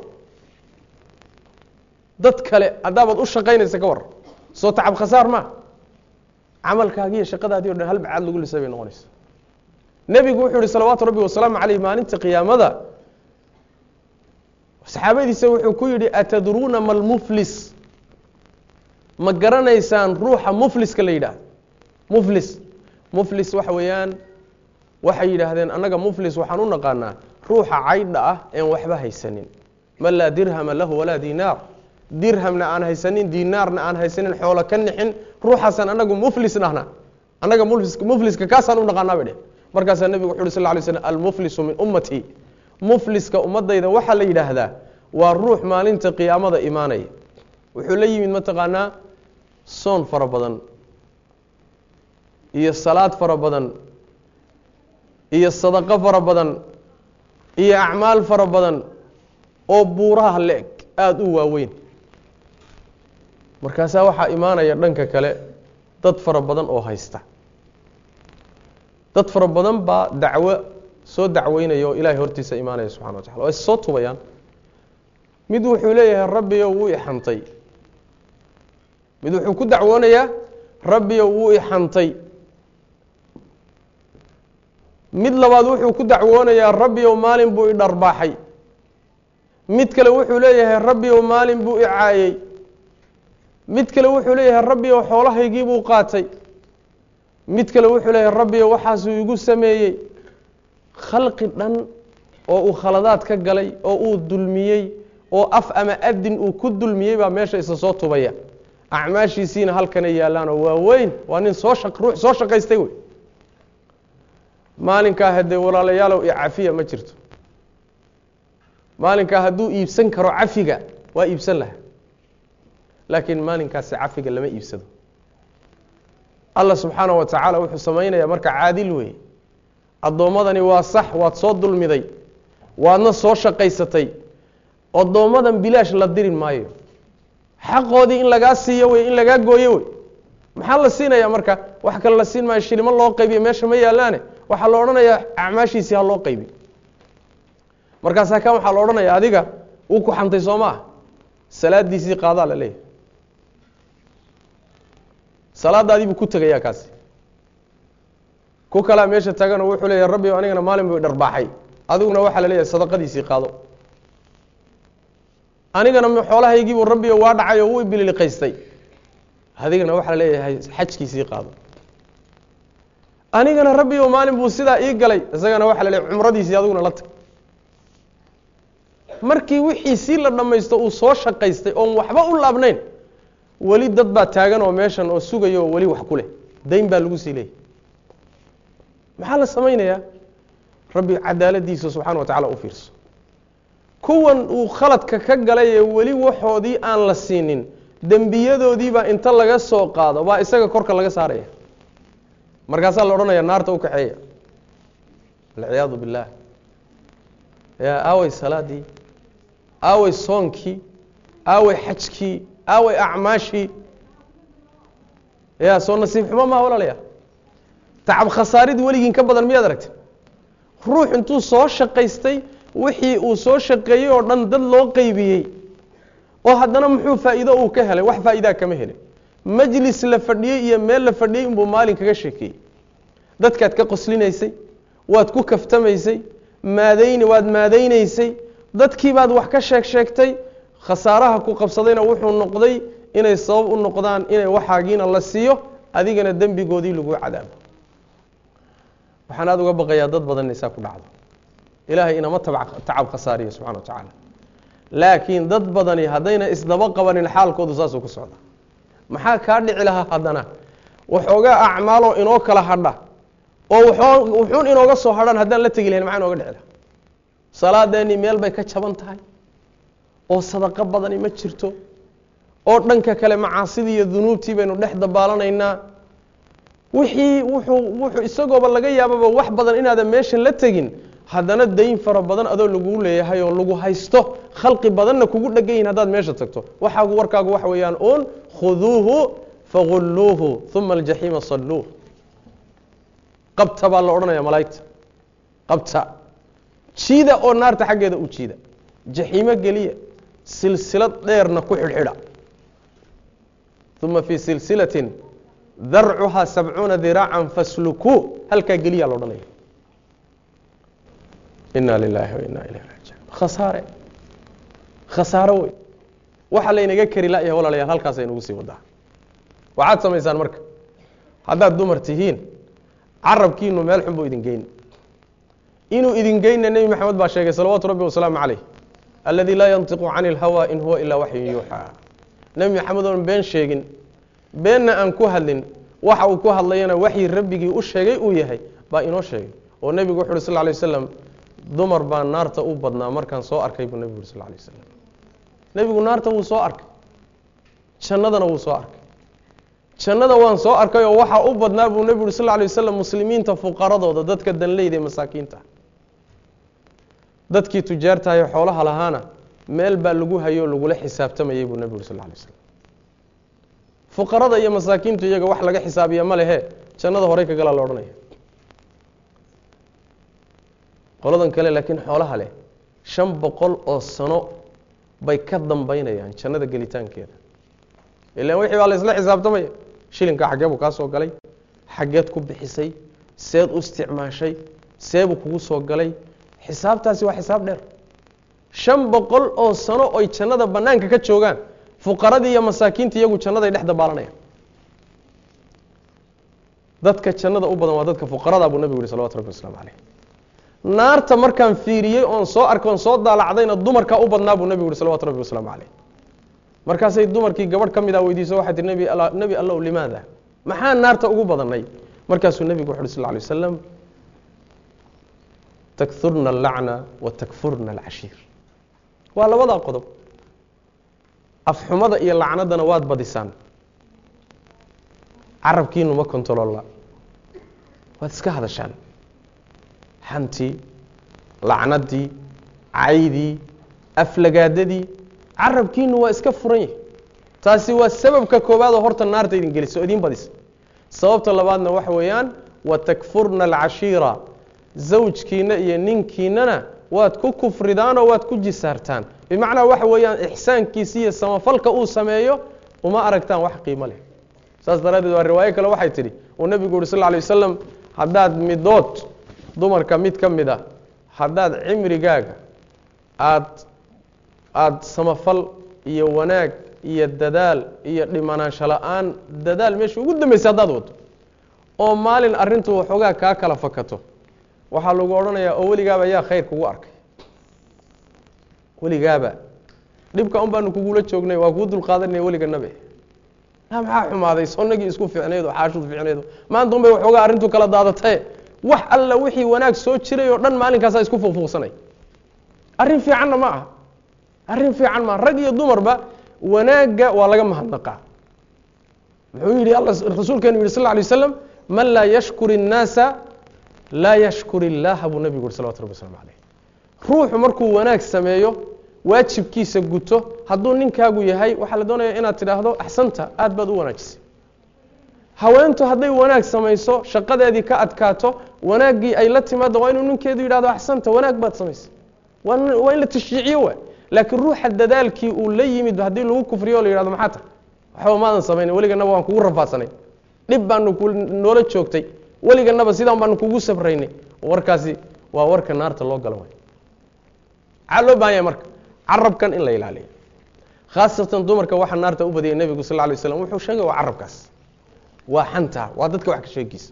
dad kale haddaabaad u shaqaynaysa ka waran soo tacab khasaar maa camalkaagiiyo shaqadaadii o dhan hal bacaad lagu lisay bay noqonaysa nebigu wuxuu yihi salawaatu rabbi wasalaamu caleyh maalinta qiyaamada saxaabadiisa wuxuu ku yidhi atadruuna ma lmuflis ma garanaysaan ruuxa mufliska la yidhaahdo muflis muflis waxa weeyaan waxay yidhaahdeen annaga muflis waxaan u naqaanaa ruuxa caydha ah een waxba haysanin man laa dirhama lahu walaa dinaar dirhamna aan haysanin dinaarna aan haysanin xoolo ka nixin ruuxaasaan anagu muflis dhahna annaga mufliska kaasaan u naqaanaa bay dheh markaasaa nebigu wuxu uhi sal lay slm almuflisu min ummatii mufliska ummadayda waxaa la yidhaahdaa waa ruux maalinta qiyaamada imaanaya wuxuu la yimid mataqaanaa soon fara badan iyo salaad fara badan iyo sadaqo fara badan iyo acmaal fara badan oo buuraha le-eg aada u waaweyn markaasaa waxaa imaanaya dhanka kale dad fara badan oo haysta dad fara badan baa dacwo soo dacweynaya oo ilaahay hortiisa imaanaya subxana wa tacala waa is soo tubayaan mid wuxuu leeyahay rabbiyo wuu ixantay mid wuxuu ku dacwoonayaa rabbiyo wuu ixantay mid labaad wuxuu ku dacwoonayaa rabbiyow maalin buu idharbaaxay mid kale wuxuu leeyahay rabbiyow maalin buu icaayey mid kale wuxuu leeyahay rabbiyow xoolahaygii buu qaatay mid kale wuxuu leeyahay rabbiyow waxaasuu igu sameeyey khalqi dhan oo uu khaladaad ka galay oo uu dulmiyey oo af ama adin uu ku dulmiyey baa meesha isa soo tubaya acmaashiisiina halkanay yaallaanoo waa weyn waa nin soo shaq ruux soo shaqaystay wey maalinkaa haddee walaalayaalow iyo cafiya ma jirto maalinkaa hadduu iibsan karo cafiga waa iibsan lahaa laakiin maalinkaasi cafiga lama iibsado allah subxaana wa tacaala wuxuu samaynayaa marka caadil weeye addoommadani waa sax waad soo dulmiday waadna soo shaqaysatay addoommadan bilaash la dirin maayo xaqoodii in lagaa siiyo wey in lagaa gooyo wey maxaa la siinayaa marka wax kale la siin maayo shilimo loo qaybiyo meesha ma yaalaane waxaa la odhanayaa acmaashiisii ha loo qaybiyo markaasaa kan waxaa la odhanaya adiga uu ku xantay soo ma ah salaadiisii qaadaa la leeyahay salaadaadii buu ku tegayaa kaasi ku kalaa meesha taganoo wuxuu leeyahay rabbi anigana maalin buu dharbaaxay adiguna waxaa la leeyahay sadaqadiisii qaado anigana xoolahaygiibuu rabbi waa dhacay oo wuu ibililiqaystay adigana waxaa la leeyahay xajkiisii qaado anigana rabbi o maalin buu sidaa ii galay isagana waxaa la leeyahay cumradiisii adiguna la tag markii wixiisii la dhammaysto uu soo shaqaystay oon waxba u laabnayn weli dad baa taagan oo meeshan oo sugaya oo weli wax ku leh dayn baa lagu sii leeyay maxaa la samaynayaa rabbi cadaaladiisa subxana wa tacala u fiirso kuwan uu khaladka ka galay ee weli waxoodii aan la siinin dembiyadoodiibaa inta laga soo qaado baa isaga korka laga saaraya markaasaa la odhanaya naarta u kaxeeya alciyaadu billaah yaa aawey salaadii aawey soonkii aawey xajkii aawey acmaashii ya soo nasiib xumo maa walaalaya tacab khasaarid weligiin ka badan miyaad aragti ruux intuu soo shaqaystay wixii uu soo shaqeeyey oo dhan dad loo qeybiyey oo haddana muxuu faa'iido uu ka helay wax faa'iidaa kama helin majlis la fadhiyey iyo meel la fadhiyey inbuu maalin kaga sheekeeyey dadkaad ka qoslinaysay waad ku kaftamaysay maadayni waad maadaynaysay dadkiibaad wax ka sheeg sheegtay khasaaraha ku qabsadayna wuxuu noqday inay sabab u noqdaan inay waxaagiina la siiyo adigana dembigoodii lagu cadaabo waxaan aada uga baqayaa dad badan isaa ku dhacdo ilaahay inama tacab khasaariyo subxana wa tacaala laakiin dad badani haddayna isdaba qabanin xaalkoodu saasuu ku socda maxaa kaa dhici lahaa haddana waxoogaa acmaaloo inoo kala hadha oo wuxuun inooga soo hadhan haddaan la tegi lahayn maxaa inooga dhici lahaa salaadeenii meel bay ka jaban tahay oo sadaqo badani ma jirto oo dhanka kale macaasidii iyo dunuubtii baynu dhex dabaalanaynaa wixii wuxuu wuxuu isagooba laga yaababa wax badan inaadan meeshan la tegin haddana dayn fara badan adoo laguu leeyahay oo lagu haysto khalqi badanna kugu dhegan yihin haddaad meesha tagto waxaagu warkaagu waxa weeyaan uun khuduuhu fagulluuhu uma aljaxiima salluuh qabta baa la odhanaya malaa'igta qabta jiida oo naarta xaggeeda u jiida jaxiimo geliya silsilad dheerna ku xidhxidha uma fii silsilatin darcuhaa sabcuuna diraacan faslukuu halkaa geliya la odhanaya ina lilaahi wa ina ilayh raajicuun khasaare khasaaro wey waxa laynaga kari la'yahay walaalayaal halkaasay nagu sii wadaa waxaad samaysaan marka haddaad dumar tihiin carabkiinu meel xun buu idin geyn inuu idin geynna nebi maxamed baa sheegay salawaatu rabbi wasalaamu calayh alladii laa yantiqu cani اlhawa in huwa ilaa waxyun yuuxaa nebi maxamed oon been sheegin beenna aan ku hadlin waxa uu ku hadlayana waxyi rabbigii u sheegay uu yahay baa inoo sheegay oo nebigu wuxu uhi sal lay waslam dumar baa naarta u badnaa markaan soo arkay buu nebigu uri sal lay waslam nebigu naarta wuu soo arkay jannadana wuu soo arkay jannada waan soo arkay oo waxaa u badnaa buu nebigu uri sal lay waslam muslimiinta fuqaradooda dadka danleyda ee masaakiinta dadkii tujaartahayo xoolaha lahaana meel baa lagu hayo o lagula xisaabtamayay buu nebigu uri sal lay slam fuqarada iyo masaakiintu iyaga wax laga xisaabiya ma lehe jannada horey ka galaa la odhanaya qoladan kale laakiin xoolaha leh shan boqol oo sano bay ka dambaynayaan jannada gelitaankeeda ilaan wixii baa la isla xisaabtamaya shilinka xaggee buu kaa soo galay xaggeed ku bixisay seed u isticmaashay seebuu kugu soo galay xisaabtaasi waa xisaab dheer shan boqol oo sano oy jannada bannaanka ka joogaan fuqaradii iyo masaakiinta iyagu jannaday dhex dabaalanayaan dadka jannada u badan waa dadka fuqarada buu nebigu yihi salawatu rabbi waslamu caleyh naarta markaan fiiriyey oon soo arkay oon soo daalacdayna dumarkaa u badnaa buu nebigu yihi salawatu rabbi wasalaamu caleyh markaasay dumarkii gabadh ka mid a weydiiso waxay tihi nebi nebi allow limaada maxaa naarta ugu badanay markaasuu nebigu wuxu uhi sal lay wasalam takfurna allacna wa takfurna alcashiir waa labadaa qodob afxumada iyo lacnadana waad badisaan carabkiinu ma kontololla waad iska hadashaan xantii lacnadii caydii aflagaadadii carabkiinu waa iska furan yahi taasi waa sababka koowaadoo horta naarta idin gelisa oo idin badisa sababta labaadna waxa weeyaan wa takfurna alcashiira zawjkiina iyo ninkiinana waad ku kufridaanoo waad ku jisaartaan bimacnaa waxa weeyaan ixsaankiisi iyo samafalka uu sameeyo uma aragtaan wax qiimo leh saas daraaddeed waa riwaayo kale waxay tidhi uu nebigu yuhi sal lla alay wasalam haddaad midood dumarka mid ka mid a haddaad cimrigaaga aad aada samafal iyo wanaag iyo dadaal iyo dhimanaansho la-aan dadaal meesha ugu dambaysa haddaad wado oo maalin arrintu waxoogaa kaa kala fakato waxaa lagu odhanayaa oo weligaaba yaa khayr kugu arkay weligaaba dhibka un baanu kugula joognay waa kuu dulqaadanaya weliga nabe maxaa xumaaday sonagii isku ficnaydo xaashud ficnaydo maanta un bay waxoogaa arrintu kala daadatae wax alla wixii wanaag soo jiray oo dhan maalinkaasaa isku fuufuuqsanay arrin fiicanna ma aha arrin fiican maa rag iyo dumarba wanaagga waa laga mahadnaqaa muxuu yihi alla rasuulkeenu yihi sal lla alay waslam man laa yashkur الnaasa laa yashkur illaha buu nebigu yuri salawatu rabbi waslamu calayh ruuxu markuu wanaag sameeyo waajibkiisa guto hadduu ninkaagu yahay waxaa la doonaya inaad tidhaahdo axsanta aad baad u wanaajisay haweentu hadday wanaag samayso shaqadeedii ka adkaato wanaaggii ay la timaado waa inuu ninkeedu yidhahdo axsanta wanaag baad samaysay waa in la tashjiiciyo waay laakiin ruuxa dadaalkii uu la yimid haddii lagu kufriyo o la yihahdo maxaa ta waxba maadan samayna weliganaba waan kugu rafaadsanay dhib baanu noola joogtay weliganaba sidaan baanu kugu sabraynay warkaasi waa warka naarta loo galo way maxaa loo bahan yahay marka carabkan in la ilaaliyo khaasatan dumarka waxaa naarta u badiyay nebigu sal lay slam wuxuu sheegay waa carabkaas waa xanta waa dadka wax ka sheegiisa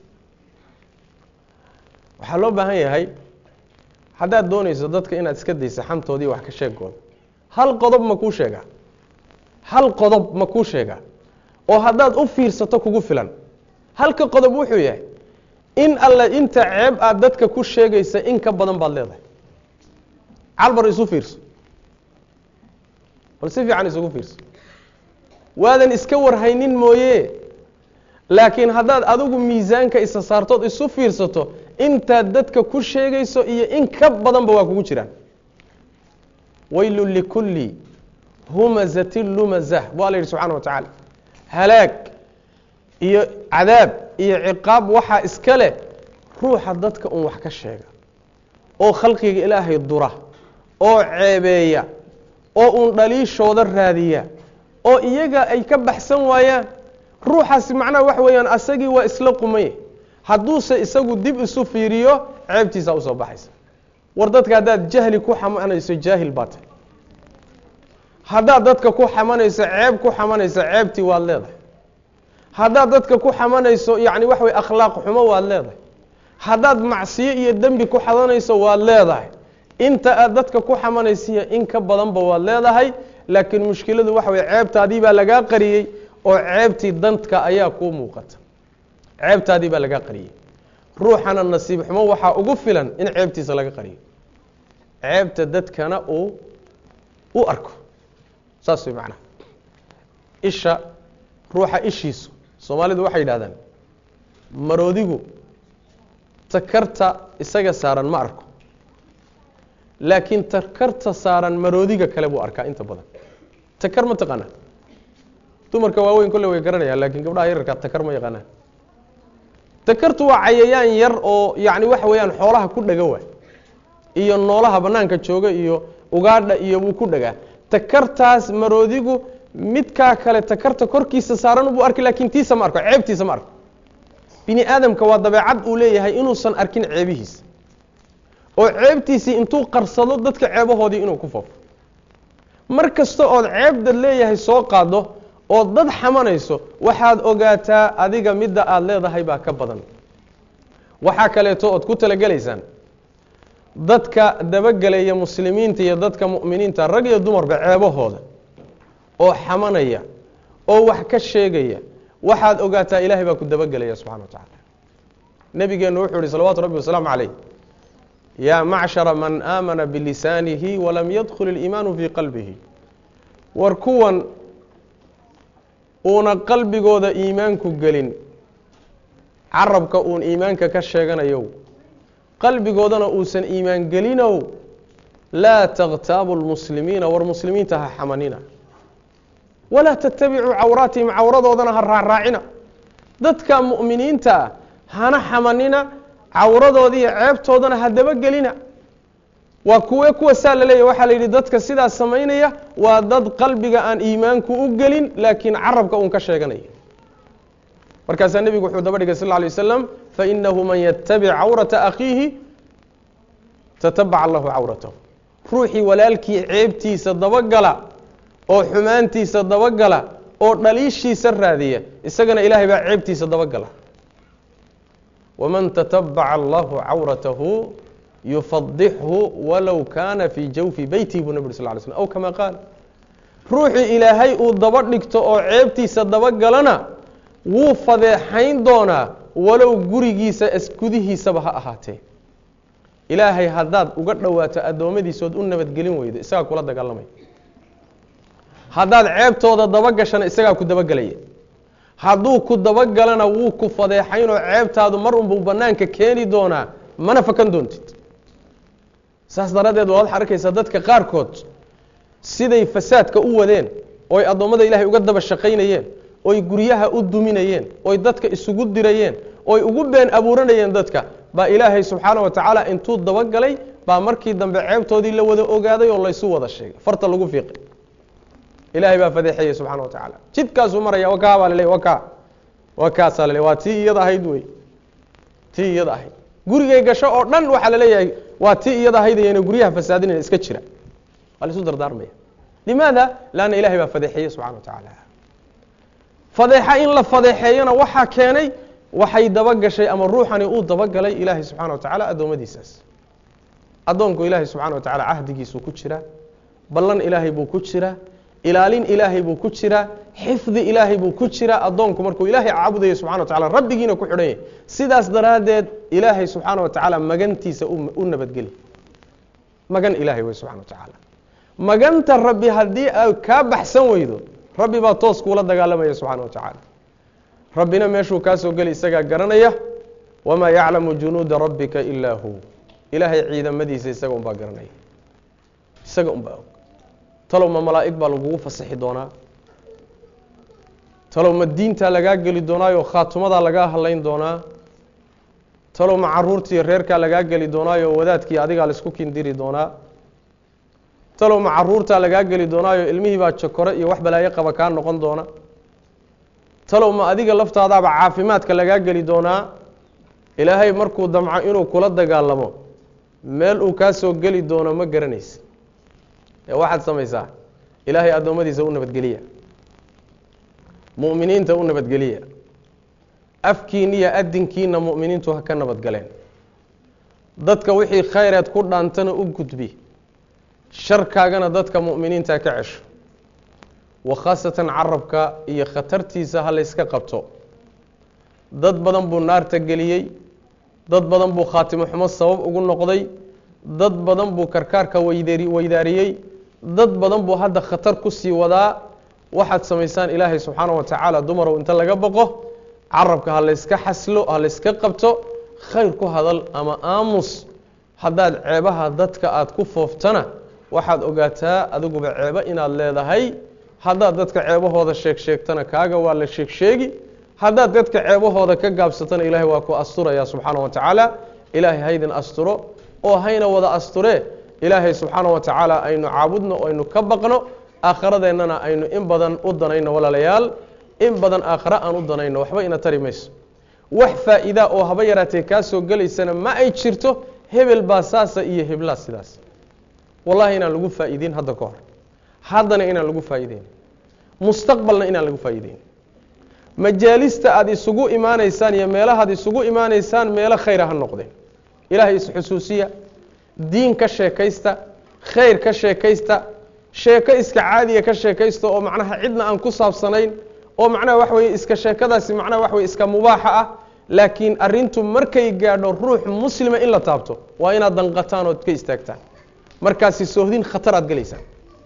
waxaa loo baahan yahay haddaad doonayso dadka inaad iska daysa xantoodii wax ka sheegooda hal qodob ma kuu sheegaa hal qodob ma kuu sheegaa oo haddaad u fiirsato kugu filan halka qodob wuxuu yahay in alle inta ceeb aad dadka ku sheegaysa in ka badan baad leedahay calbar isu fiirso bal si fiican isugu fiirso waadan iska warhaynin mooye laakiin haddaad adigu miisaanka isa saartood isu fiirsato intaad dadka ku sheegayso iyo in ka badanba waa kugu jiraan waylun likulli humazatin lumazah waa la yidhi subxana wa tacaala halaag iyo cadaab iyo ciqaab waxaa iska leh ruuxa dadka un wax ka sheega oo khalqiga ilaahay dura oo ceebeeya oo uun dhaliishooda raadiya oo iyaga ay ka baxsan waayaan ruuxaasi macnaha waxa weeyaan asagii waa isla qumaye hadduuse isagu dib isu fiiriyo ceebtiisaa usoo baxaysa war dadka haddaad jahli ku xamanayso jaahil baa tahy haddaad dadka ku xamanayso ceeb ku xamanayso ceebtii waad leedahay haddaad dadka ku xamanayso yacni waxa weye akhlaaq xumo waad leedahay haddaad macsiyo iyo dembi ku xadanayso waad leedahay inta aad dadka ku xamanaysiiyo in ka badanba waad leedahay laakiin mushkiladu waxa weye ceebtaadii baa lagaa qariyey oo ceebtii dadka ayaa kuu muuqata ceebtaadii baa lagaa qariyey ruuxana nasiib xumo waxaa ugu filan in ceebtiisa laga qariyo ceebta dadkana uu u arko saas way macnaha isha ruuxa ishiisu soomaalidu waxay yidhahdaan maroodigu takarta isaga saaran ma arko laakiin takarta saaran maroodiga kale buu arkaa inta badan takar ma taqaanaa dumarka waaweyn kolle way garanayaan laakiin gabdhaha yararkaa takar ma yaqaanaan takartu waa cayayaan yar oo yacni waxa weeyaan xoolaha ku dhega waay iyo noolaha bannaanka jooga iyo ugaadha iyo wuu ku dhagaa takartaas maroodigu midkaa kale takarta korkiisa saaran buu arki laakiin tiisa ma arko ceebtiisa ma arko bini aadamka waa dabeecad uu leeyahay inuusan arkin ceebihiisa oo ceebtiisii intuu qarsado dadka ceebahoodii inuu ku foofo mar kasta ood ceebdad leeyahay soo qaado oo dad xamanayso waxaad ogaataa adiga midda aada leedahay baa ka badan waxaa kaleeto ood ku talagelaysaan dadka dabagelaya muslimiinta iyo dadka mu'miniinta rag iyo dumarba ceebahooda oo xamanaya oo wax ka sheegaya waxaad ogaataa ilaahay baa ku dabagelaya subxana wa tacaala nebigeennu wuxuu ihi salawaatu rabbi wasalaamu calayh yaa macshara man aamana bilisaanihi walam yadkhul iliimaanu fii qalbihi war kuwan uuna qalbigooda iimaanku gelin carabka uun iimaanka ka sheeganayow qalbigoodana uusan iimaan gelinow laa takhtaabu lmuslimiina war muslimiinta ha xamanina walaa tattabicuu cawraatihim cawradoodana ha raacraacina dadka mu'miniinta ah hana xamanina cawradoodiiyo ceebtoodana ha dabagelina waa kuwe kuwa saa la leeyahy waxaa la yidhi dadka sidaas samaynaya waa dad qalbiga aan iimaanku u gelin laakiin carabka uun ka sheeganaya markaasaa nebigu wuxuu daba dhigay sal lla alay wasalam fainahu man yatabic cawrata akhiihi tatabac allahu cawratahu ruuxii walaalkii ceebtiisa dabagala oo xumaantiisa dabagala oo dhaliishiisa raadiya isagana ilaahay baa ceebtiisa dabagala waman tatabaca allahu cawratahu yufadixhu walow kaana fii jawfi beytihi buu nabg ur sal ly slm aw kama qaal ruuxii ilaahay uu daba dhigto oo ceebtiisa dabagalana wuu fadeexayn doonaa walow gurigiisa isgudihiisaba ha ahaatee ilaahay haddaad uga dhowaato addoommadiisood u nabadgelin weydo isagaa kula dagaalamaya haddaad ceebtooda dabagashana isagaa ku dabagelaya hadduu ku dabagalana wuu ku fadeexaynoo ceebtaadu mar unbuu bannaanka keeni doonaa mana fakan doontid saas daraaddeed waad arkaysaa dadka qaarkood siday fasaadka u wadeen ooy addoommada ilaahay uga daba shaqaynayeen oy guryaha u duminayeen oy dadka isugu dirayeen oy ugu been abuuranayeen dadka baa ilaahay subxaana wa tacaala intuu dabagalay baa markii dambe ceebtoodii la wada ogaaday oo laysu wada sheegay farta lagu fiiqay ilaahay baa fadeexeeyey subxana wa tacaala jidkaasuu maraya wakaa baa laleey wakaa wakaasaa laleey waa tii iyada ahayd wey tii iyada ahayd gurigay gasho oo dhan waxaa laleeyahay waa tii iyada ahayd ayna guryaha fasaadinayna iska jira waa laisu dardaarmaya limaada laanna ilahay baa fadeexeeyey subxana wa tacaala fadeexa in la fadeexeeyana waxaa keenay waxay dabagashay ama ruuxani uu dabagalay ilaahay subxana wa tacaala addoommadiisaas addoonku ilaahay subxana wa tacala cahdigiisuu ku jiraa ballan ilaahay buu ku jiraa ilaalin ilaahay buu ku jiraa xifdi ilaahay buu ku jiraa addoonku markuu ilaahay caabudayo subxana wa tacala rabbigiina ku xidhan yahy sidaas daraaddeed ilaahay subxaana wa tacaala magantiisa u nabadgeli magan ilaahay wey subxana wa tacaala maganta rabbi haddii ay kaa baxsan weydo rabbi baa toos kuula dagaalamaya subxaana wa tacaala rabbina meeshuu kaa soo geli isagaa garanaya wamaa yaclamu junuuda rabbika ilaa hu ilaahay ciidamadiisa isaga unbaa garanaya isaga unbaa og talow ma malaa'ig baa lagugu fasaxi doonaa talow ma diintaa lagaa geli doonaayo khaatumadaa lagaa hadlayn doonaa talow ma caruurtiiyo reerkaa lagaa geli doonaayo wadaadkii adigaa laisku kindiri doonaa talow ma caruurtaa lagaa geli doonaayo ilmihii baa jokore iyo wax balaayo qaba kaa noqon doona talow ma adiga laftaadaaba caafimaadka lagaa geli doonaa ilaahay markuu damco inuu kula dagaalamo meel uu kaa soo geli doono ma garanaysa ee waxaad samaysaa ilaahay addoommadiisa u nabadgeliya mu'miniinta u nabadgeliya afkiiniya adinkiina mu'miniintu ha ka nabadgaleen dadka wixii khayreed ku dhaantana u gudbi sharkaagana dadka mu'miniinta ka cesho wa khaasatan carabka iyo khatartiisa ha layska qabto dad badan buu naarta geliyey dad badan buu khaatimo xumo sabab ugu noqday dad badan buu karkaarka weydeeri weydaariyey dad badan buu hadda khatar ku sii wadaa waxaad samaysaan ilaahay subxaana wa tacaala dumarow inta laga boqo carabka ha layska xaslo ha layska qabto khayr ku hadal ama aamus haddaad ceebaha dadka aada ku fooftana waxaad ogaataa adiguba ceebo inaad leedahay haddaad dadka ceebahooda sheeg sheegtana kaaga waa la sheeg sheegi haddaad dadka ceebahooda ka gaabsatana ilaahay waa ku asturaya subxaana wa tacaala ilaahay haydin asturo oo hayna wada asture ilaahay subxaana wa tacaala aynu caabudno aynu ka baqno aakhiradeenana aynu in badan u danayno walaalayaal in badan aakhare aan u danayno waxba ina tari mayso wax faa'iida oo haba yaraatee kaa soo gelaysana ma ay jirto hebel baa saasa iyo heblaa sidaas wallahi inaan lagu faa'iideyn hadda ka hor haddana inaan lagu faa'iideyn mustaqbalna inaan lagu faa'iideyn majaalista aada isugu imaanaysaan iyo meelahaad isugu imaanaysaan meelo khayra ha noqdeen ilaahay isxusuusiya diin ka sheekaysta khayr ka sheekaysta sheeko iska caadiya ka sheekaysta oo macnaha cidna aan ku saabsanayn oo macnaha wax weye iska sheekadaasi macnaha wax weye iska mubaaxa ah laakiin arrintu markay gaadho ruux muslima in la taabto waa inaad danqataan ood ka istaagtaan markaasi soohdin khatar aad gelaysaan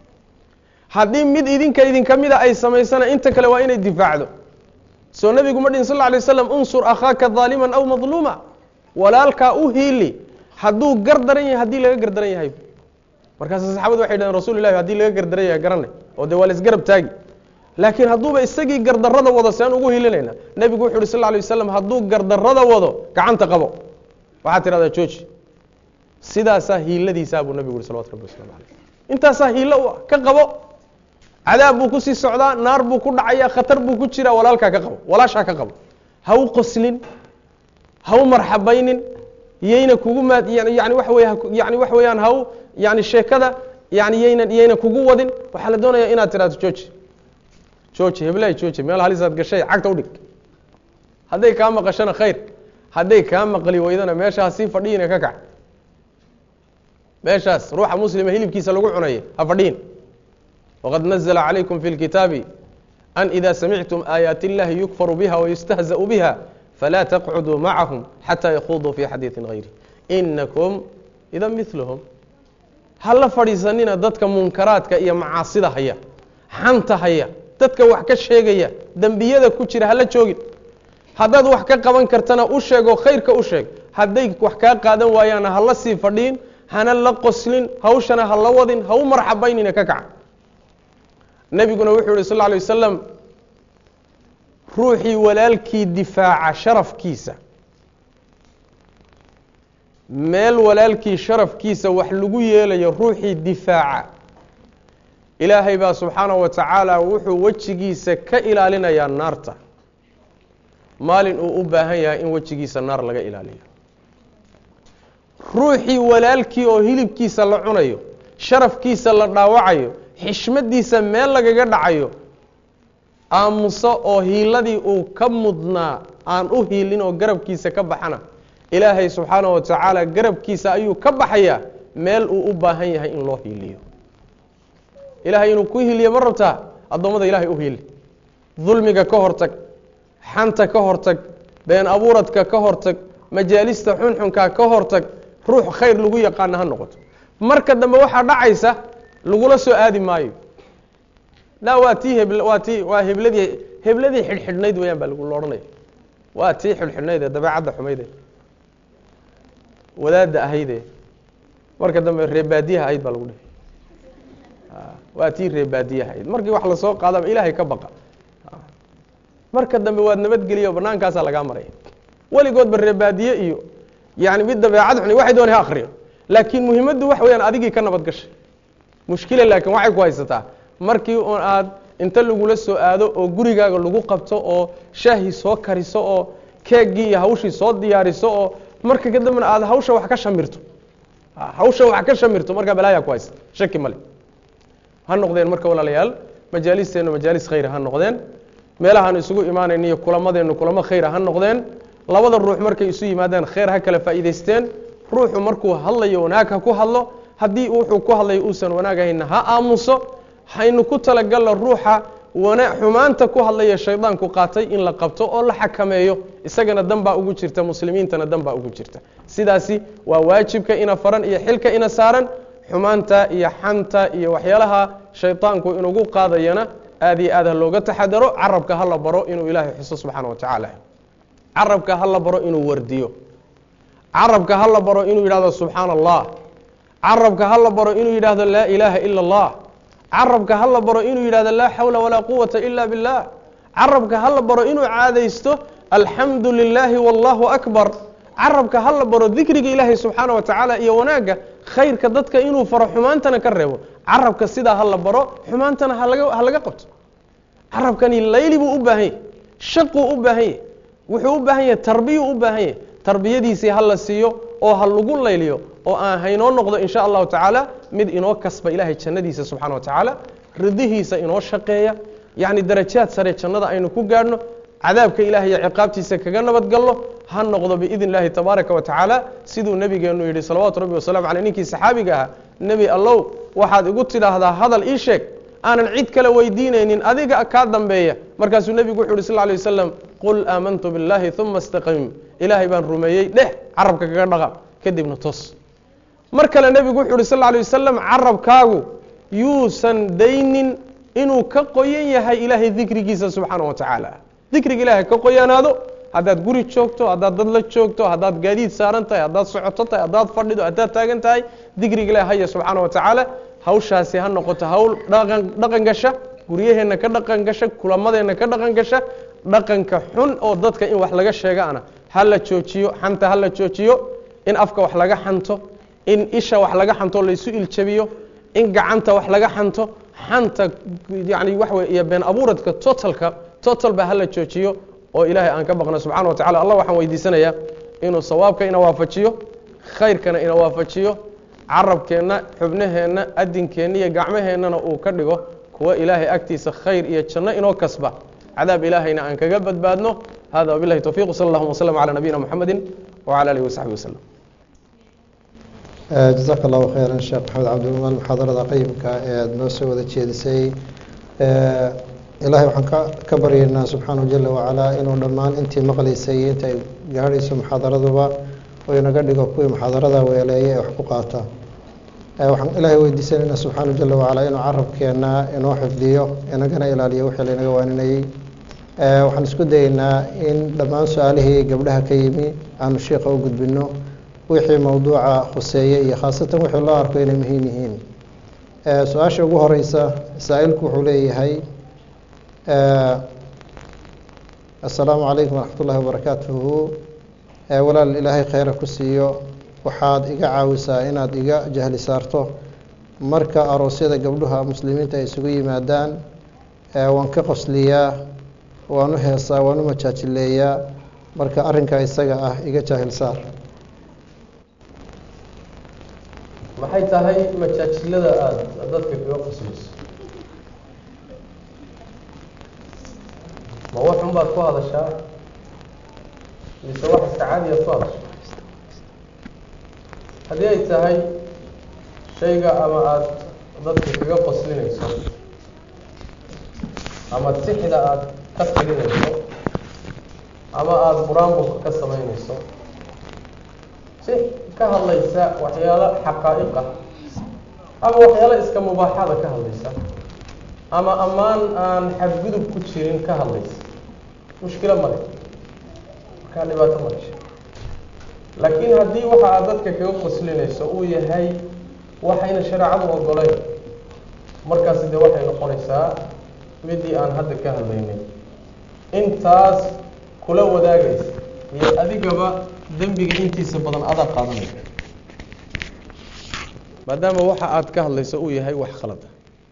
haddii mid idinka idinka mida ay samaysana inta kale waa inay difaacdo soo nebigu ma dhihin sal lla alay waslam unsur akhaaka daaliman aw madluuma walaalkaa u hiili hadduu gar daran yahay haddii laga gardaran yahay markaas saxaabadu waxay dhaheen rasul ilahi haddii laga gardaran yahay garanay oo dee waa la isgarab taagi laakiin hadduuba isagii gardarrada wado sean ugu hilinayna nebigu wuxu uhi sal lla alay waslam hadduu gardarrada wado gacanta qabo waxaad tidhahdaa jooji sidaasaa hiiladiisaa buu nebigu uhi salawatu rabbi waslamu caleyh intaasaa hiilo u ah ka qabo cadaab buu kusii socdaa naar buu ku dhacaya khatar buu ku jiraa walaalkaa ka qabo walaashaa ka qabo ha u qoslin ha u marxabaynin yayna kugu maad yani waxa wey yani waxa weeyaan ha u yani sheekada yani yayna yayna kugu wadin waxaa la doonaya inaad tidhahdo jooji jooji heblahay jooji meel halisaad gashay cagta udhig hadday kaa maqashana khayr hadday kaa maqli weydana meesha ha sii fadhiyina ka kac meeshaas ruuxa muslima hilibkiisa lagu cunaya ha fadhiyin wqad nazla calaykum fi اlkitaabi an ida samictum aayaati اllahi yukfaru biha wayustahzaأu biha falaa taqcuduu macahum xataa yakhuduu fi xadiiثi gayri inakum ida milhm hala fadhiisanina dadka munkaraadka iyo macaasida haya xanta haya dadka wax ka sheegaya dembiyada ku jira hala joogin haddaad wax ka qaban kartana u sheego khayrka u sheeg hadday wax kaa qaadan waayaana hala sii fadhiin hana la qoslin hawshana ha la wadin ha u marxabaynina ka kaca nebiguna wuxuu yihi sal lla alay wasalam ruuxii walaalkii difaaca sharafkiisa meel walaalkii sharafkiisa wax lagu yeelayo ruuxii difaaca ilaahay baa subxaanahu wa tacaala wuxuu wejigiisa ka ilaalinayaa naarta maalin uu u baahan yahay in wejigiisa naar laga ilaaliyo ruuxii walaalkii oo hilibkiisa la cunayo sharafkiisa la dhaawacayo xishmadiisa meel lagaga dhacayo aamuso oo hiiladii uu ka mudnaa aan u hiilin oo garabkiisa ka baxana ilaahay subxaanahu wa tacaala garabkiisa ayuu ka baxayaa meel uu u baahan yahay in loo hiiliyo ilaahay inuu ku hiiliyo ma rabtaa addoommada ilaahay u hiili dulmiga ka hortag xanta ka hortag been abuuradka ka hortag majaalista xunxunka ka hortag ruux khayr lagu yaqaana ha noqoto marka dambe waxaa dhacaysa lagula soo aadi maayo la waa tii heb waa tii waa hebladii hebladii xidhxidhnayd weyaan baa lagu odhanaya waa tii xidhxidhnayd ee dabeecadda xumayde wadaadda ahayde marka dambe reebaadiyaha ahayd baa lagu dhihi waa tii reebaadiyaha ahayd markii wax lasoo qaadaba ilaahay ka baqa marka dambe waad nabadgeliya bannaankaasaa lagaa maraya weligoodba reebaadiye iyo yani mid dabeecad xuni waxay doonay ha akriyo laakiin muhimaddu waxa weyaan adigii ka nabad gashay mushkila laakiin waxay ku haysataa markii un aad inta lagula soo aado oo gurigaaga lagu qabto oo shaahii soo kariso oo keeggii iyo hawshii soo diyaariso oo marka kadambena aad hawsha wax ka shamirto hawsha wax ka shamirto markaa balaayaa ku haysta shaki male ha noqdeen marka walaalayaal majaalisteenu majaalis khayra ha noqdeen meelahaan isugu imaanayna iyo kulamadeennu kulamo khayra ha noqdeen labada ruux markay isu yimaadaan khayr ha kala faa'iidaysteen ruuxu markuu hadlayo wanaag ha ku hadlo haddii wuxuu ku hadlayo uusan wanaagahayna ha aamuso haynu ku talagalno ruuxa wana xumaanta ku hadlaya shaydaanku qaatay in la qabto oo la xakameeyo isagana dan baa ugu jirta muslimiintana dan baa ugu jirta sidaasi waa waajibka ina faran iyo xilka ina saaran xumaanta iyo xanta iyo waxyaalaha shaydaanku inugu qaadayana aad iyo aad ha looga taxadaro carabka ha la baro inuu ilaahay xuso subxaana wa tacaala carabka ha la baro inuu wardiyo carabka ha la baro inuu yidhahdo subxaana allah carabka ha la baro inuu yidhahdo laa ilaaha ila allah carabka ha la baro inuu yidhahdo laa xawla walaa quwata ila billah carabka ha la baro inuu caadaysto alxamdu lilaahi wallahu akbar carabka ha la baro dikriga ilaahay subxaana wa tacaala iyo wanaagga khayrka dadka inuu faro xumaantana ka reebo carabka sidaa ha la baro xumaantana halaga ha laga qabto carabkani layli buu u baahan yahy shaquu u baahan yahy wuxuu u baahan yahay tarbiyuu u baahan yahy tarbiyadiisii ha la siiyo oo ha lagu layliyo oo aan haynoo noqdo in sha allahu tacaala mid inoo kasba ilaahay jannadiisa subxana wa tacaala ridihiisa inoo shaqeeya yacni darajaad sare jannada aynu ku gaadhno cadaabka ilahay iyo ciqaabtiisa kaga nabadgalno ha noqdo biidn illahi tabaaraka wa tacaala siduu nebigeennu yidhi salawaatu rabbi wasalamu caleyh ninkii saxaabiga ahaa nebi allow waxaad igu tidhaahdaa hadal ii sheeg aanan cid kale weydiinaynin adiga kaa dambeeya markaasuu nebigu wuxu uhi sal lay wasalam qul aamantu biاllahi uma istaqim ilaahay baan rumeeyey dheh carabka kaga dhaqa kadibna tos mar kale nebigu wuxu uhi sal lay wasalam carabkaagu yuusan daynin inuu ka qoyan yahay ilaahay dikrigiisa subxaana wa tacaala dikriga ilaahay ka qoyanaado haddaad guri joogto haddaad dad la joogto haddaad gaadiid saaran tahay haddaad socoto tahay haddaad fadhido haddaad taagan tahay dikriga ilahi haya subxaana wa tacaala hawshaasi ha noqoto hawl dhaqan dhaqan gasha guryaheenna ka dhaqan gasha kulamadeenna ka dhaqan gasha dhaqanka xun oo dadka in wax laga sheegaana ha la joojiyo xanta ha la joojiyo in afka wax laga xanto in isha wax laga xanto laysu iljabiyo in gacanta wax laga xanto xanta yani waxa wey iyo been abuuradka totalka total ba ha la joojiyo oo ilaahay aan ka baqno subxana wa tacala allah waxaan weydiisanayaa inuu sawaabka ina waafajiyo khayrkana ina waafajiyo carabkeenna xubnaheenna adinkeenna iyo gacmaheennana uu ka dhigo kuwa ilaahay agtiisa khayr iyo janno inoo kasba cadaab ilaahayna aan kaga badbaadno hada wabilahi towfiq wsal allahuma wslm calى nabiyina mxamedi wcalى alihi wasaxbi waslm jazaaka allahu khayran sheekh maxamed cabdilmaan muxaadarada qayimka ee aada noo soo wada jeedisay ilaahay waxaan ka ka baryaynaa subxaanahu jala wacalaa inuu dhammaan intii maqlaysay iyo inta ay gaadhayso muxaadaraduba oo inaga dhigo kuwii muxaadarada weeleeya ee wax ku qaata waxaan ilaahay weydiisanaynaa subxaanahu jala wacalaa inuu carabkeenna inoo xifdiyo inagana ilaaliyo wixii laynaga waaninayey waxaan isku dayeynaa in dhammaan su-aalihii gabdhaha ka yimi aanu shiika u gudbino wixii mowduuca khuseeye iyo khaasatan wixii loo arko inay muhiim yihiin su-aasha ugu horeysa saa-ilku wuxuu leeyahay assalaamu calaykum waraxmat ullahi wabarakaatuhu walaal ilaahay kheyra ku siiyo waxaad iga caawisaa inaad iga jahli saarto marka aroosyada gabdhuha muslimiinta ay isugu yimaadaan waan ka qosliyaa waan u heesaa waan u majaajileeyaa marka arrinka isaga ah iga jaahil saar maxay tahay majaajilada aada dadka kaga qoslayso ma waxun baad ku hadashaa mise wax iska caadiyaad ku hadashaa haddii ay tahay shayga ama aada dadka kaga qoslinayso ama tixda aada ka tirinayso ama aada buraanburka ka samaynayso si ka hadlaysa waxyaalo xaqaa'iqa ama waxyaalo iska mubaaxada ka hadlaysa ama ammaan aan xadgudub ku jirin ka hadlaysa mushkilo male markaa dhibaato ma dhasha laakiin haddii waxa aad dadka kaga qoslinayso uu yahay waxayna shareecadu ogoleyn markaasi dee waxay noqonaysaa midii aan hadda ka hadlaynay intaas kula wadaagaysa iyo adigaba dembiga intiisa badan adaa qaadanaya maadaama waxa aad ka hadlayso uu yahay wax khalada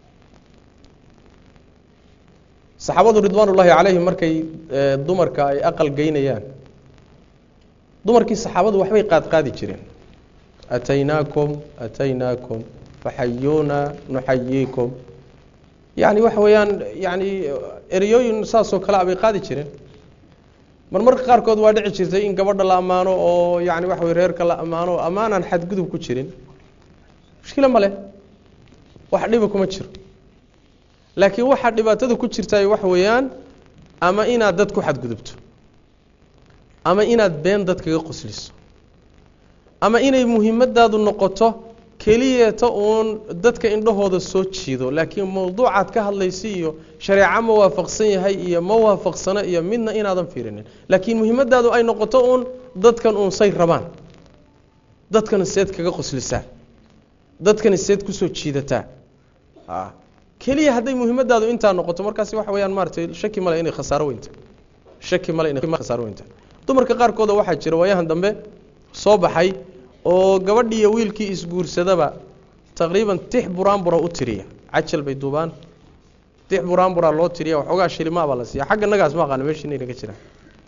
saxaabadu ridwaan ullaahi calayhim markay dumarka ay aqal geynayaan dumarkii saxaabadu waxbay qaadqaadi jireen ataynaakum ataynaakum faxayuuna nuxayiikum yani waxa weeyaan yani ereyooyin saasoo kale a bay qaadi jireen mar marka qaarkood waa dhici jirtay in gabadha la ammaano oo yani waxa wey reerka la ammaano o ammaanaan xadgudub ku jirin mushkilo ma leh wax dhiba kuma jiro laakiin waxaa dhibaatada ku jirtay waxa weeyaan ama inaad dad ku xadgudubto ama inaad been dad kaga qosliso ama inay muhiimadaadu noqoto keliyeeta uun dadka indhahooda soo jiido laakiin mawduucaad ka hadlaysa iyo shareeco ma waafaqsan yahay iyo ma waafaqsano iyo midna inaadan fiirinin laakiin muhiimadaadu ay noqoto uun dadkan uun say rabaan dadkana seed kaga qoslisaa dadkani seed kusoo jiidataa keliya hadday muhiimadaadu intaa noqoto markaasi waxa weyaan maaratay shaki male inay khasaaro weynta shaki male inay khasaaro weynta dumarka qaarkooda waxaa jira waayahan dambe soo baxay oo gabadhii iyo wiilkii isguursadaba taqriiban tix buraanbura u tiriya cajal bay duubaan tix buraanbura loo tiriya waxoogaa shilimaa baa la siiya xagga nagaas ma aqaana meesha inayna ka jiraan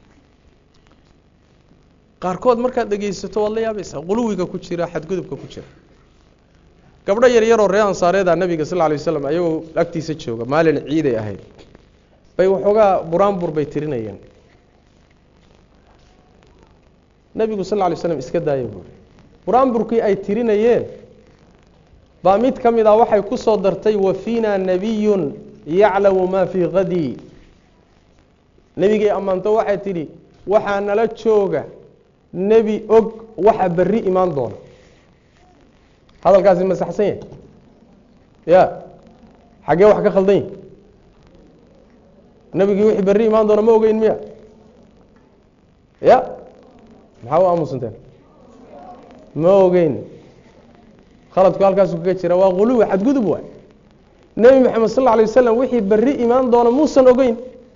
qaarkood markaad dhegaysato waad la yaabaysaa quluwiga ku jira xadgudubka ku jira gabdho yar yaroo ree ansaareeda nabiga sal lay waslam ayagoo agtiisa jooga maalin ciiday ahayd bay waxoogaa buraanbur bay tirinayeen nebigu sal lay slam iska daaya buuri buraanburkii ay tirinayeen baa mid ka mid ah waxay ku soo dartay wa fiina nabiyun yaclamu maa fii kadii nebigay ammaanto waxay tidhi waxaa nala jooga nebi og waxa berri imaan doona hadalkaasi ma saxsan yahay ya xaggee wax ka khaldan yahi nebigii wixii berri imaan doona ma ogeyn miya ya maxaa u aamusanteen ma ogeyn khaladku halkaasu kaga jira waa quluwi xadgudub waay nebi moxamed sal lla alay wasalam wixii berri imaan doona muusan ogeyn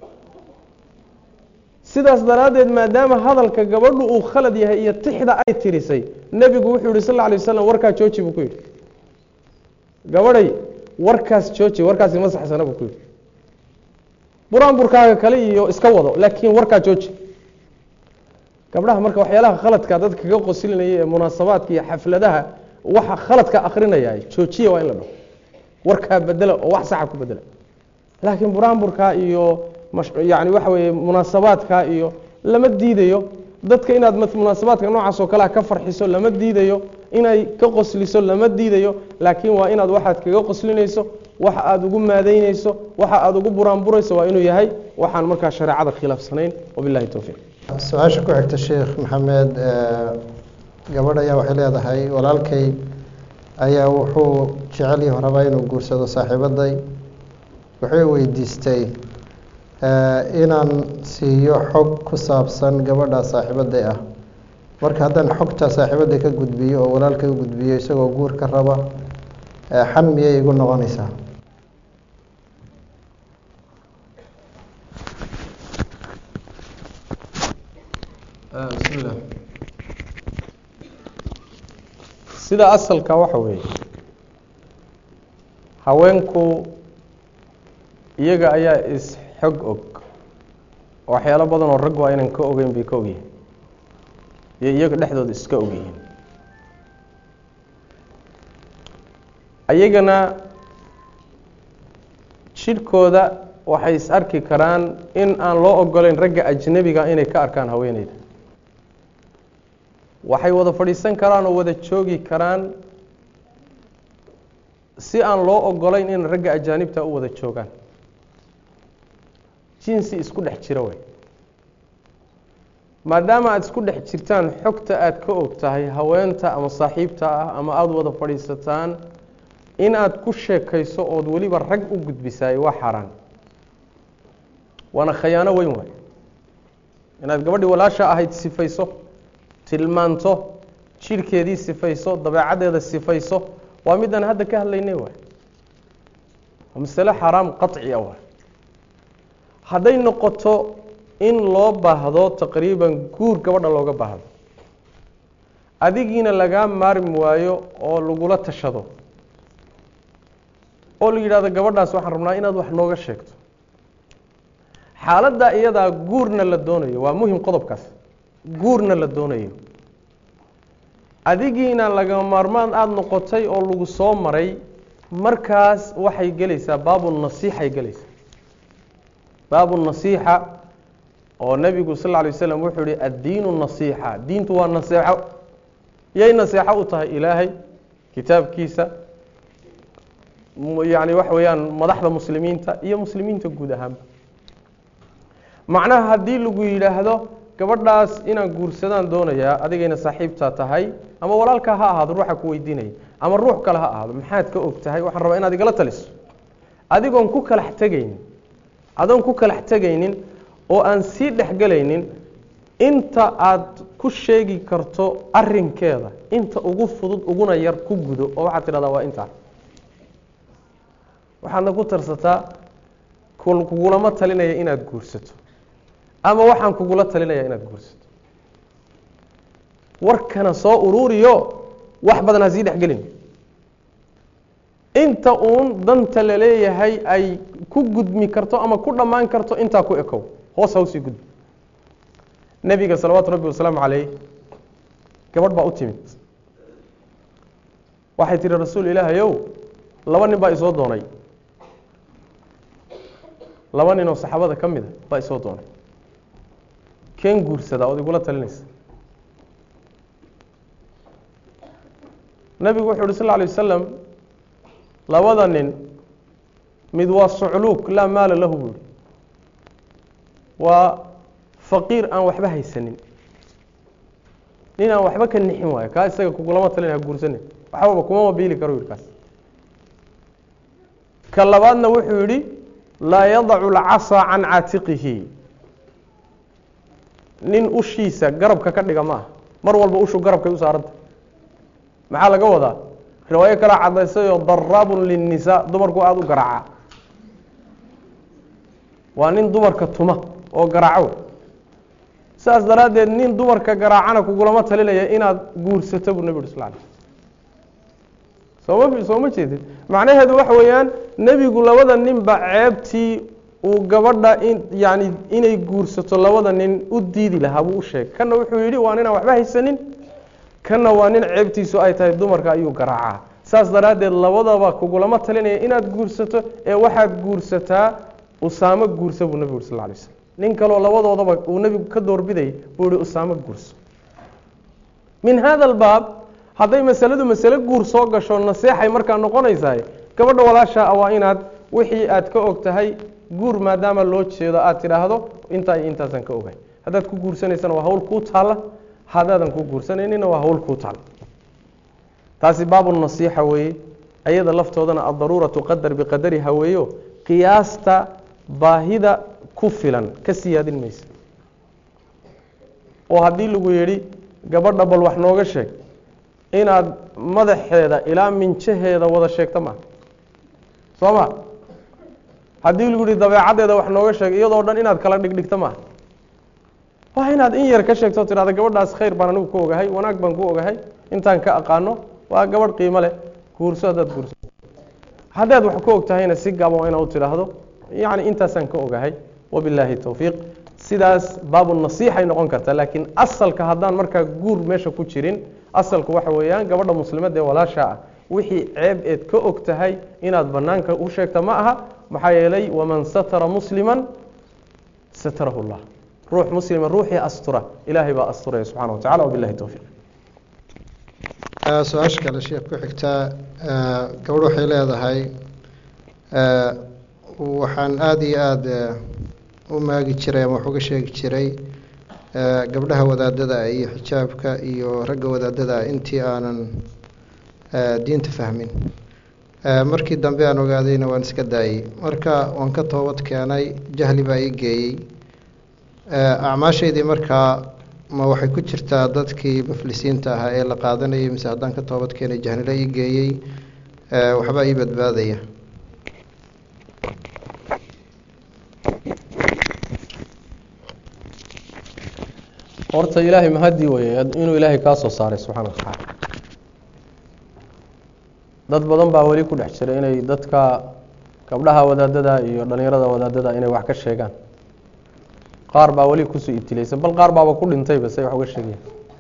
sidaas daraaddeed maadaama hadalka gabadhu uu khalad yahay iyo tixda ay tirisay nebigu wuxuu yihi sal lla alay waslam warkaa jooji buu ku yidhi gabadhay warkaas jooji warkaasi ma saxsana buu ku yidhi buraanburkaaga kale iyo iska wado laakiin warkaa jooji gabdhaha marka waxyaalaha khaladka dadka kaga qosilinaya ee munaasabaadka iyo xafladaha waxa khaladka akrinaya joojiya waa in la dhaho warkaa bedela oo wax saxa ku bedela laakiin buraanburkaa iyo yani waxa weeye munaasabaadka iyo lama diidayo dadka inaad munaasabaadka noocaas oo kalea ka farxiso lama diidayo inay ka qosliso lama diidayo laakiin waa inaad waxaad kaga qoslinayso waxa aada ugu maadaynayso waxa aada ugu buraanburayso waa inuu yahay waxaan markaa shareecada khilaafsanayn wabilahi towfiiq su-aasha ku xigta sheekh maxamed gabadh ayaa waxay leedahay walaalkay ayaa wuxuu jecel yahu rabaa inuu guursado saaxiibaday wuxuu weydiistay inaan siiyo xog ku saabsan gabadha saaxiibaday ah marka haddaan xogta saaxiibaday ka gudbiyo oo walaalkay u gudbiyo isagoo guur ka raba xan miyay igu noqonaysaa bismillah sida asalka waxa weeye haweenku iyaga ayaa is-xog og waxyaalo badan oo rag waa inaan ka ogeyn bay ka ogyihiin iyo iyaga dhexdooda iska ogyihiin ayagana jidhkooda waxay is arki karaan in aan loo ogoleyn ragga ajnebiga inay ka arkaan haweeneyda waxay wada fadhiisan karaan oo wada joogi karaan si aan loo ogolayn in ragga ajaanibta u wada joogaan jinsi isku dhex jira wey maadaama aada isku dhex jirtaan xogta aada ka og tahay haweenta ama saaxiibta ah ama aada wada fadhiisataan in aada ku sheekayso ood weliba rag u gudbisaay waa xaaraan waana khayaano weyn waay inaad gabadhii walaasha ahayd sifayso tilmaanto jidhkeedii sifayso dabeecaddeeda sifayso waa midaan hadda ka hadlaynay waay waa masale xaaraam qaci a waay hadday noqoto in loo baahdo taqriiban guur gabadha looga baahdo adigiina lagaa maarmi waayo oo lagula tashado oo la yidhahdo gabadhaas waxaan rabnaa inaad wax nooga sheegto xaaladdaa iyadaa guurna la doonayo waa muhim qodobkaas guurna la doonayo adigiina laga maarmaan aada noqotay oo lagu soo maray markaas waxay gelaysaa baabu nasiixay gelaysaa baabu nasiixa oo nebigu sal lla alay waslam wuxuu yihi addiinu nasiixa diintu waa naseexo yay naseexo u tahay ilaahay kitaabkiisa yani waxa weeyaan madaxda muslimiinta iyo muslimiinta guud ahaanba macnaha haddii lagu yidhaahdo gabadhaas inaan guursadaan doonayaa adigayna saaxiibtaa tahay ama walaalkaa ha ahaado ruuxa ku weydiinaya ama ruux kale ha ahaado maxaad ka og tahay waxaan rabaa inaad igala taliso adigoon ku kalax tegaynin adoon ku kalax tegaynin oo aan sii dhexgelaynin inta aad ku sheegi karto arinkeeda inta ugu fudud uguna yar ku gudo oo waxaad tidhahdaa waa intaa waxaadna ku tarsataa kugulama talinaya inaad guursato ama waxaan kugula talinaya inaad guursato warkana soo ururiyo wax badan ha sii dhexgelin inta uun danta la leeyahay ay ku gudmi karto ama ku dhammaan karto intaa ku ekow hoos ha usii gudbi nebiga salawaatu rabbi wasalaamu calayh gabadh baa u timid waxay tihi rasuul ilaahayow laba nin baa isoo doonay laba nin oo saxaabada ka mida baa isoo doonay keen guursadaa ood igula talinaysa nebigu wuxu uhi sal lla alay wasalam labada nin mid waa sucluuk laa maala lahu buu yihi waa faqiir aan waxba haysanin nin aan waxba ka nixin waayo kaa isaga kugulama talinaya guursanin waxbaba kumama biili karo yidhi kaas ka labaadna wuxuu yidhi laa yadacu lcasaa can caatiqihi nin ushiisa garabka ka dhiga ma ah mar walba ushu garabkay u saaranta maxaa laga wadaa riwaayo kalaa cadaysayoo daraabun linnisaa dumarku aada u garaaca waa nin dumarka tuma oo garaaco saas daraaddeed nin dumarka garaacana kugulama talinaya inaad guursato buu nebi uri sal alay sooma soo ma jeedid macnaheedu waxa weeyaan nebigu labada ninba ceebtii uu gabadha in yani inay guursato labada nin u diidi lahaa buu u sheegay kanna wuxuu yidhi waa ninaan waxba haysanin kanna waa nin ceebtiisu ay tahay dumarka ayuu garaacaa saas daraaddeed labadaba kugulama talinaya inaad guursato ee waxaad guursataa usaamo guursa buu nebigu uri sal lay slam nin kaloo labadoodaba uu nebigu ka doorbidayay buu ihi usaamo guurso min hada albaab hadday masaladu masale guur soo gasho naseexay markaa noqonaysahay gabadha walaashaa waa inaad wixii aad ka og tahay guur maadaama loo jeedo aad tidhaahdo intaa iyo intaasaan ka ogahay haddaad ku guursanaysana waa hawl kuu taalla haddaadan ku guursanaynina waa hawl kuu taalla taasi baabu nasiixa weeye ayada laftoodana addaruuratu qadar biqadariha weeyo qiyaasta baahida ku filan ka siyaadin maysa oo haddii lagu yidhi gabadha bal wax nooga sheeg inaad madaxeeda ilaa minjaheeda wada sheegto maaha soo ma haddii lagu yihi dabeecaddeeda wax nooga sheeg iyadoo dhan inaad kala dhigdhigto maaha waa inaad in yar ka sheegto o tidhahda gabadhaas khayr baan anigu ku ogahay wanaag baan ku ogahay intaan ka aqaano waa gabadh qiimo leh guurso haddaad guurso haddaad wax ku og tahayna si gaaban waa inaad u tidhaahdo yacni intaasaan ka ogahay wabilaahi towfiiq sidaas baabu nasiixay noqon kartaa laakiin asalka haddaan markaa guur meesha ku jirin asalku waxa weeyaan gabadha muslimadda ee walaasha ah wixii ceeb eed ka og tahay inaad banaanka u sheegta ma aha maxaa yeelay waman satara musliman satarahu llah ruux muslima ruuxii astura ilaahay baa asturaya subxana wa tacala wabilahi towfiiq su-aasha kale sheekh ku xigtaa gabadh waxay leedahay waxaan aada iyo aada u maagi jiray ama wax uga sheegi jiray gabdhaha wadaadada iyo xijaabka iyo ragga wadaadada intii aanan diinta fahmin markii dambe aan ogaadayna waan iska daayey marka waan ka toobad keenay jahli baa ii geeyey acmaashaydii markaa ma waxay ku jirtaa dadkii muflisiinta ahaa ee la qaadanayay mise haddaan ka toobad keenay jahnilo ii geeyey waxbaa ii badbaadaya horta ilaahay mahadii weye inuu ilaahay kaa soo saaray subxana wa tacaala dad badan baa weli ku dhex jira inay dadka gabdhaha wadaadada iyo dhalinyarada wadaadada inay wax ka sheegaan qaar baa weli kusoo ibtilaysan bal qaar baaba ku dhintayba say wax uga sheegaya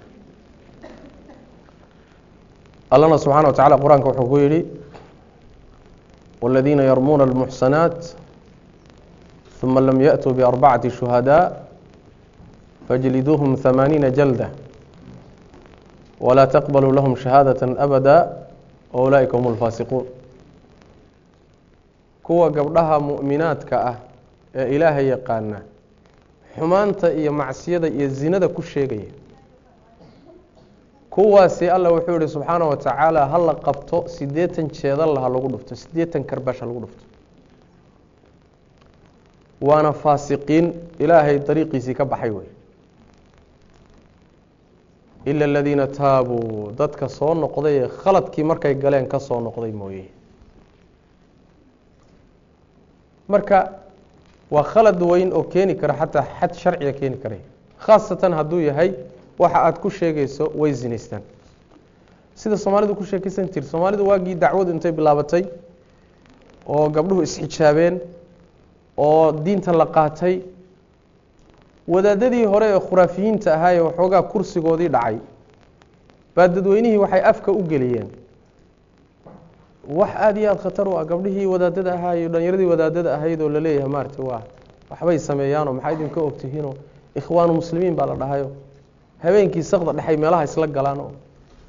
allana subxana wa tacala qur-aanka wuxuu ku yidhi والذيina yarmuuna الmuxsanaaت ثuma lam yaأtuu بأربacati شhuhadاء fajliduuهum ثamaaniina jalدة وlaa تqbaluu lahm شhahaadaة أbada وأulaaئika hm الfaasiquun kuwa gabdhaha muؤminaadka ah ee ilaahay yaqaana xumaanta iyo macsiyada iyo zinada ku sheegaya kuwaasi alla wuxuu yihi subxaana wa tacaala ha la qabto siddeetan jeedalla ha lagu dhufto siddeetan karbash ha lagu dhufto waana faasiqiin ilaahay dariiqiisii ka baxay wey ila aladiina taabuu dadka soo noqday ee khaladkii markay galeen ka soo noqday mooye marka waa khalad weyn oo keeni kara xataa xad sharciga keeni karay khaasatan hadduu yahay waxa aada ku sheegayso way zinaystaan sida soomaalidu ku sheekaysan jiri soomaalidu waagii dacwadu intay bilaabatay oo gabdhuhu isxijaabeen oo diintan la qaatay wadaadadii hore ee khuraafiyiinta ahaa ee waxoogaa kursigoodii dhacay baa dadweynihii waxay afka u geliyeen wax aada iyo aada khatar u ah gabdhihii wadaadada ahaa iyo dhallinyaradii wadaadada ahayd oo laleeyahay maarata waa waxbay sameeyaanoo maxaa idinka ogtihiinoo ikhwaanu muslimiin baa la dhahayo habeenkii sakda dhexay meelaha isla galaan oo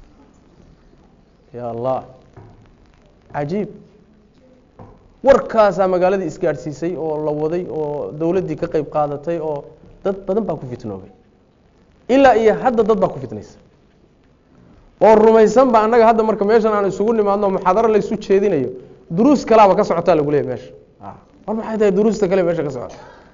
ya allah cajiib warkaasaa magaaladii isgaadhsiisay oo la waday oo dowladdii ka qeyb qaadatay oo dad badan baa ku fitnoobay ilaa iyo hadda dad baa ku fitnaysa oo rumaysan ba annaga hadda marka meeshan aan isugu nimaadno muxaadaro laysu jeedinayo duruus kalaaba ka socotaa lagu leeyay meesha war maxay tahay duruusta kale meesha ka socota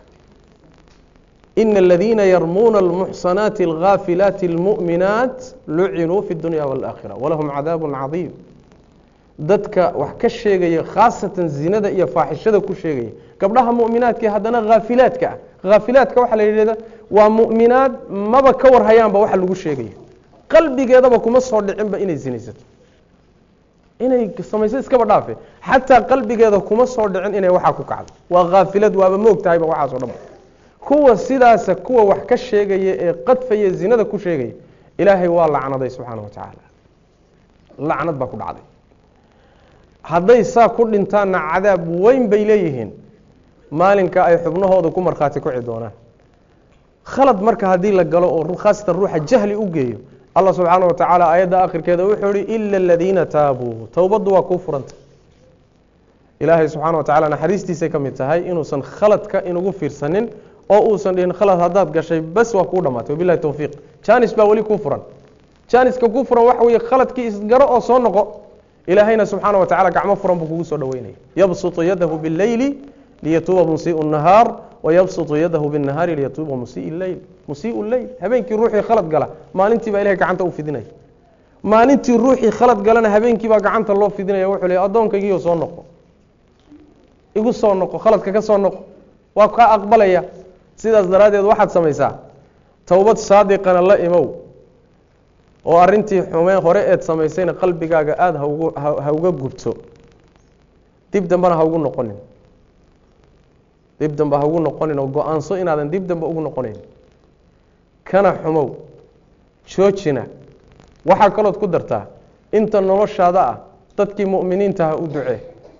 ina aladiina yarmuuna almuxsanaati alghaafilaati almu'minaat lucinuu fi اdunya wاlaakhira walahum cadaabu cadiim dadka wax ka sheegaya khaasatan zinada iyo faaxishada ku sheegaya gabdhaha mu'minaadka haddana haafilaadka ah haafilaadka waxaa la yidhahda waa mu'minaad maba ka warhayaanba waxa lagu sheegaya qalbigeedaba kuma soo dhicinba inay zinaysato inay samayso iskaba dhaafe xataa qalbigeeda kuma soo dhicin inay waxaa ku kacdo waa haafilad waaba moog tahayba waxaas o dhan kuwa sidaasa kuwa wax ka sheegaya ee qadfaya zinada ku sheegaya ilaahay waa lacnaday subxaana wa tacaala lacnad baa ku dhacday hadday saa ku dhintaanna cadaab weyn bay leeyihiin maalinka ay xubnahooda ku markhaati kuci doonaan khalad marka haddii la galo oo khaasatan ruuxa jahli u geeyo allah subxaana wa tacaala aayadda akhirkeeda wuxuu ihi ila aladiina taabuu towbaddu waa kuu furanta ilaahay subxaana wa tacala naxariistiisay ka mid tahay inuusan khaladka inugu fiirsanin oo uusan dhihin khalad haddaad gashay bas waa kuu dhamaatay wabilahi towfiiq janis baa weli kuu furan janiska kuu furan waxa weeye khaladkii isgaro oo soo noqo ilaahayna subxaana wa tacala gacmo furan buu kugu soo dhoweynaya yabsutu yadahu bileyli liyatuuba musiiu nahaar wayabsutu yadahu binahaari liyatuuba musii leyl musiiu leyl habeenkii ruuxii khalad gala maalintii baa ilahay gacanta u fidinaya maalintii ruuxii khalad galana habeenkii baa gacanta loo fidinaya wuxuu le addoonkaygiiyo soo noqo igu soo noqo khaladka ka soo noqo waa kaa aqbalaya sidaas daraaddeed waxaad samaysaa towbad saadiqana la imow oo arintii xumeen hore eed samaysayna qalbigaaga aada haugu ha uga gubto dib dambena ha ugu noqonin dib dambe ha ugu noqonin oo go-aanso inaadan dib dambe ugu noqonayn kana xumow joojina waxaa kalood ku dartaa inta noloshaada ah dadkii mu'miniinta ha u ducee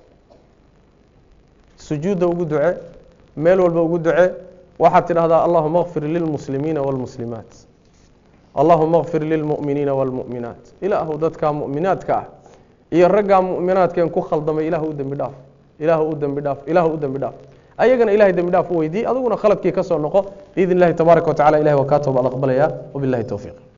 sujuudda ugu duce meel walba ugu duce waxaad tidhahdaa allahuma kfir lilmuslimiina wاlmuslimaat allahuma kfir lilmu'miniina wاlmu'minaat ilaahu dadkaa mu'minaadka ah iyo raggaa mu'minaadkeen ku khaldamay ilah u dembi dhaaf ilaah u dembi dhaaf ilaah u dembi dhaaf ayagana ilahay dembi dhaaf u weydiiy adiguna khaladkii ka soo noqo biidn اllahi tabaaraka wa tacala ilahi waa kaa tooba ad aqbalaya wabilahi towfiiq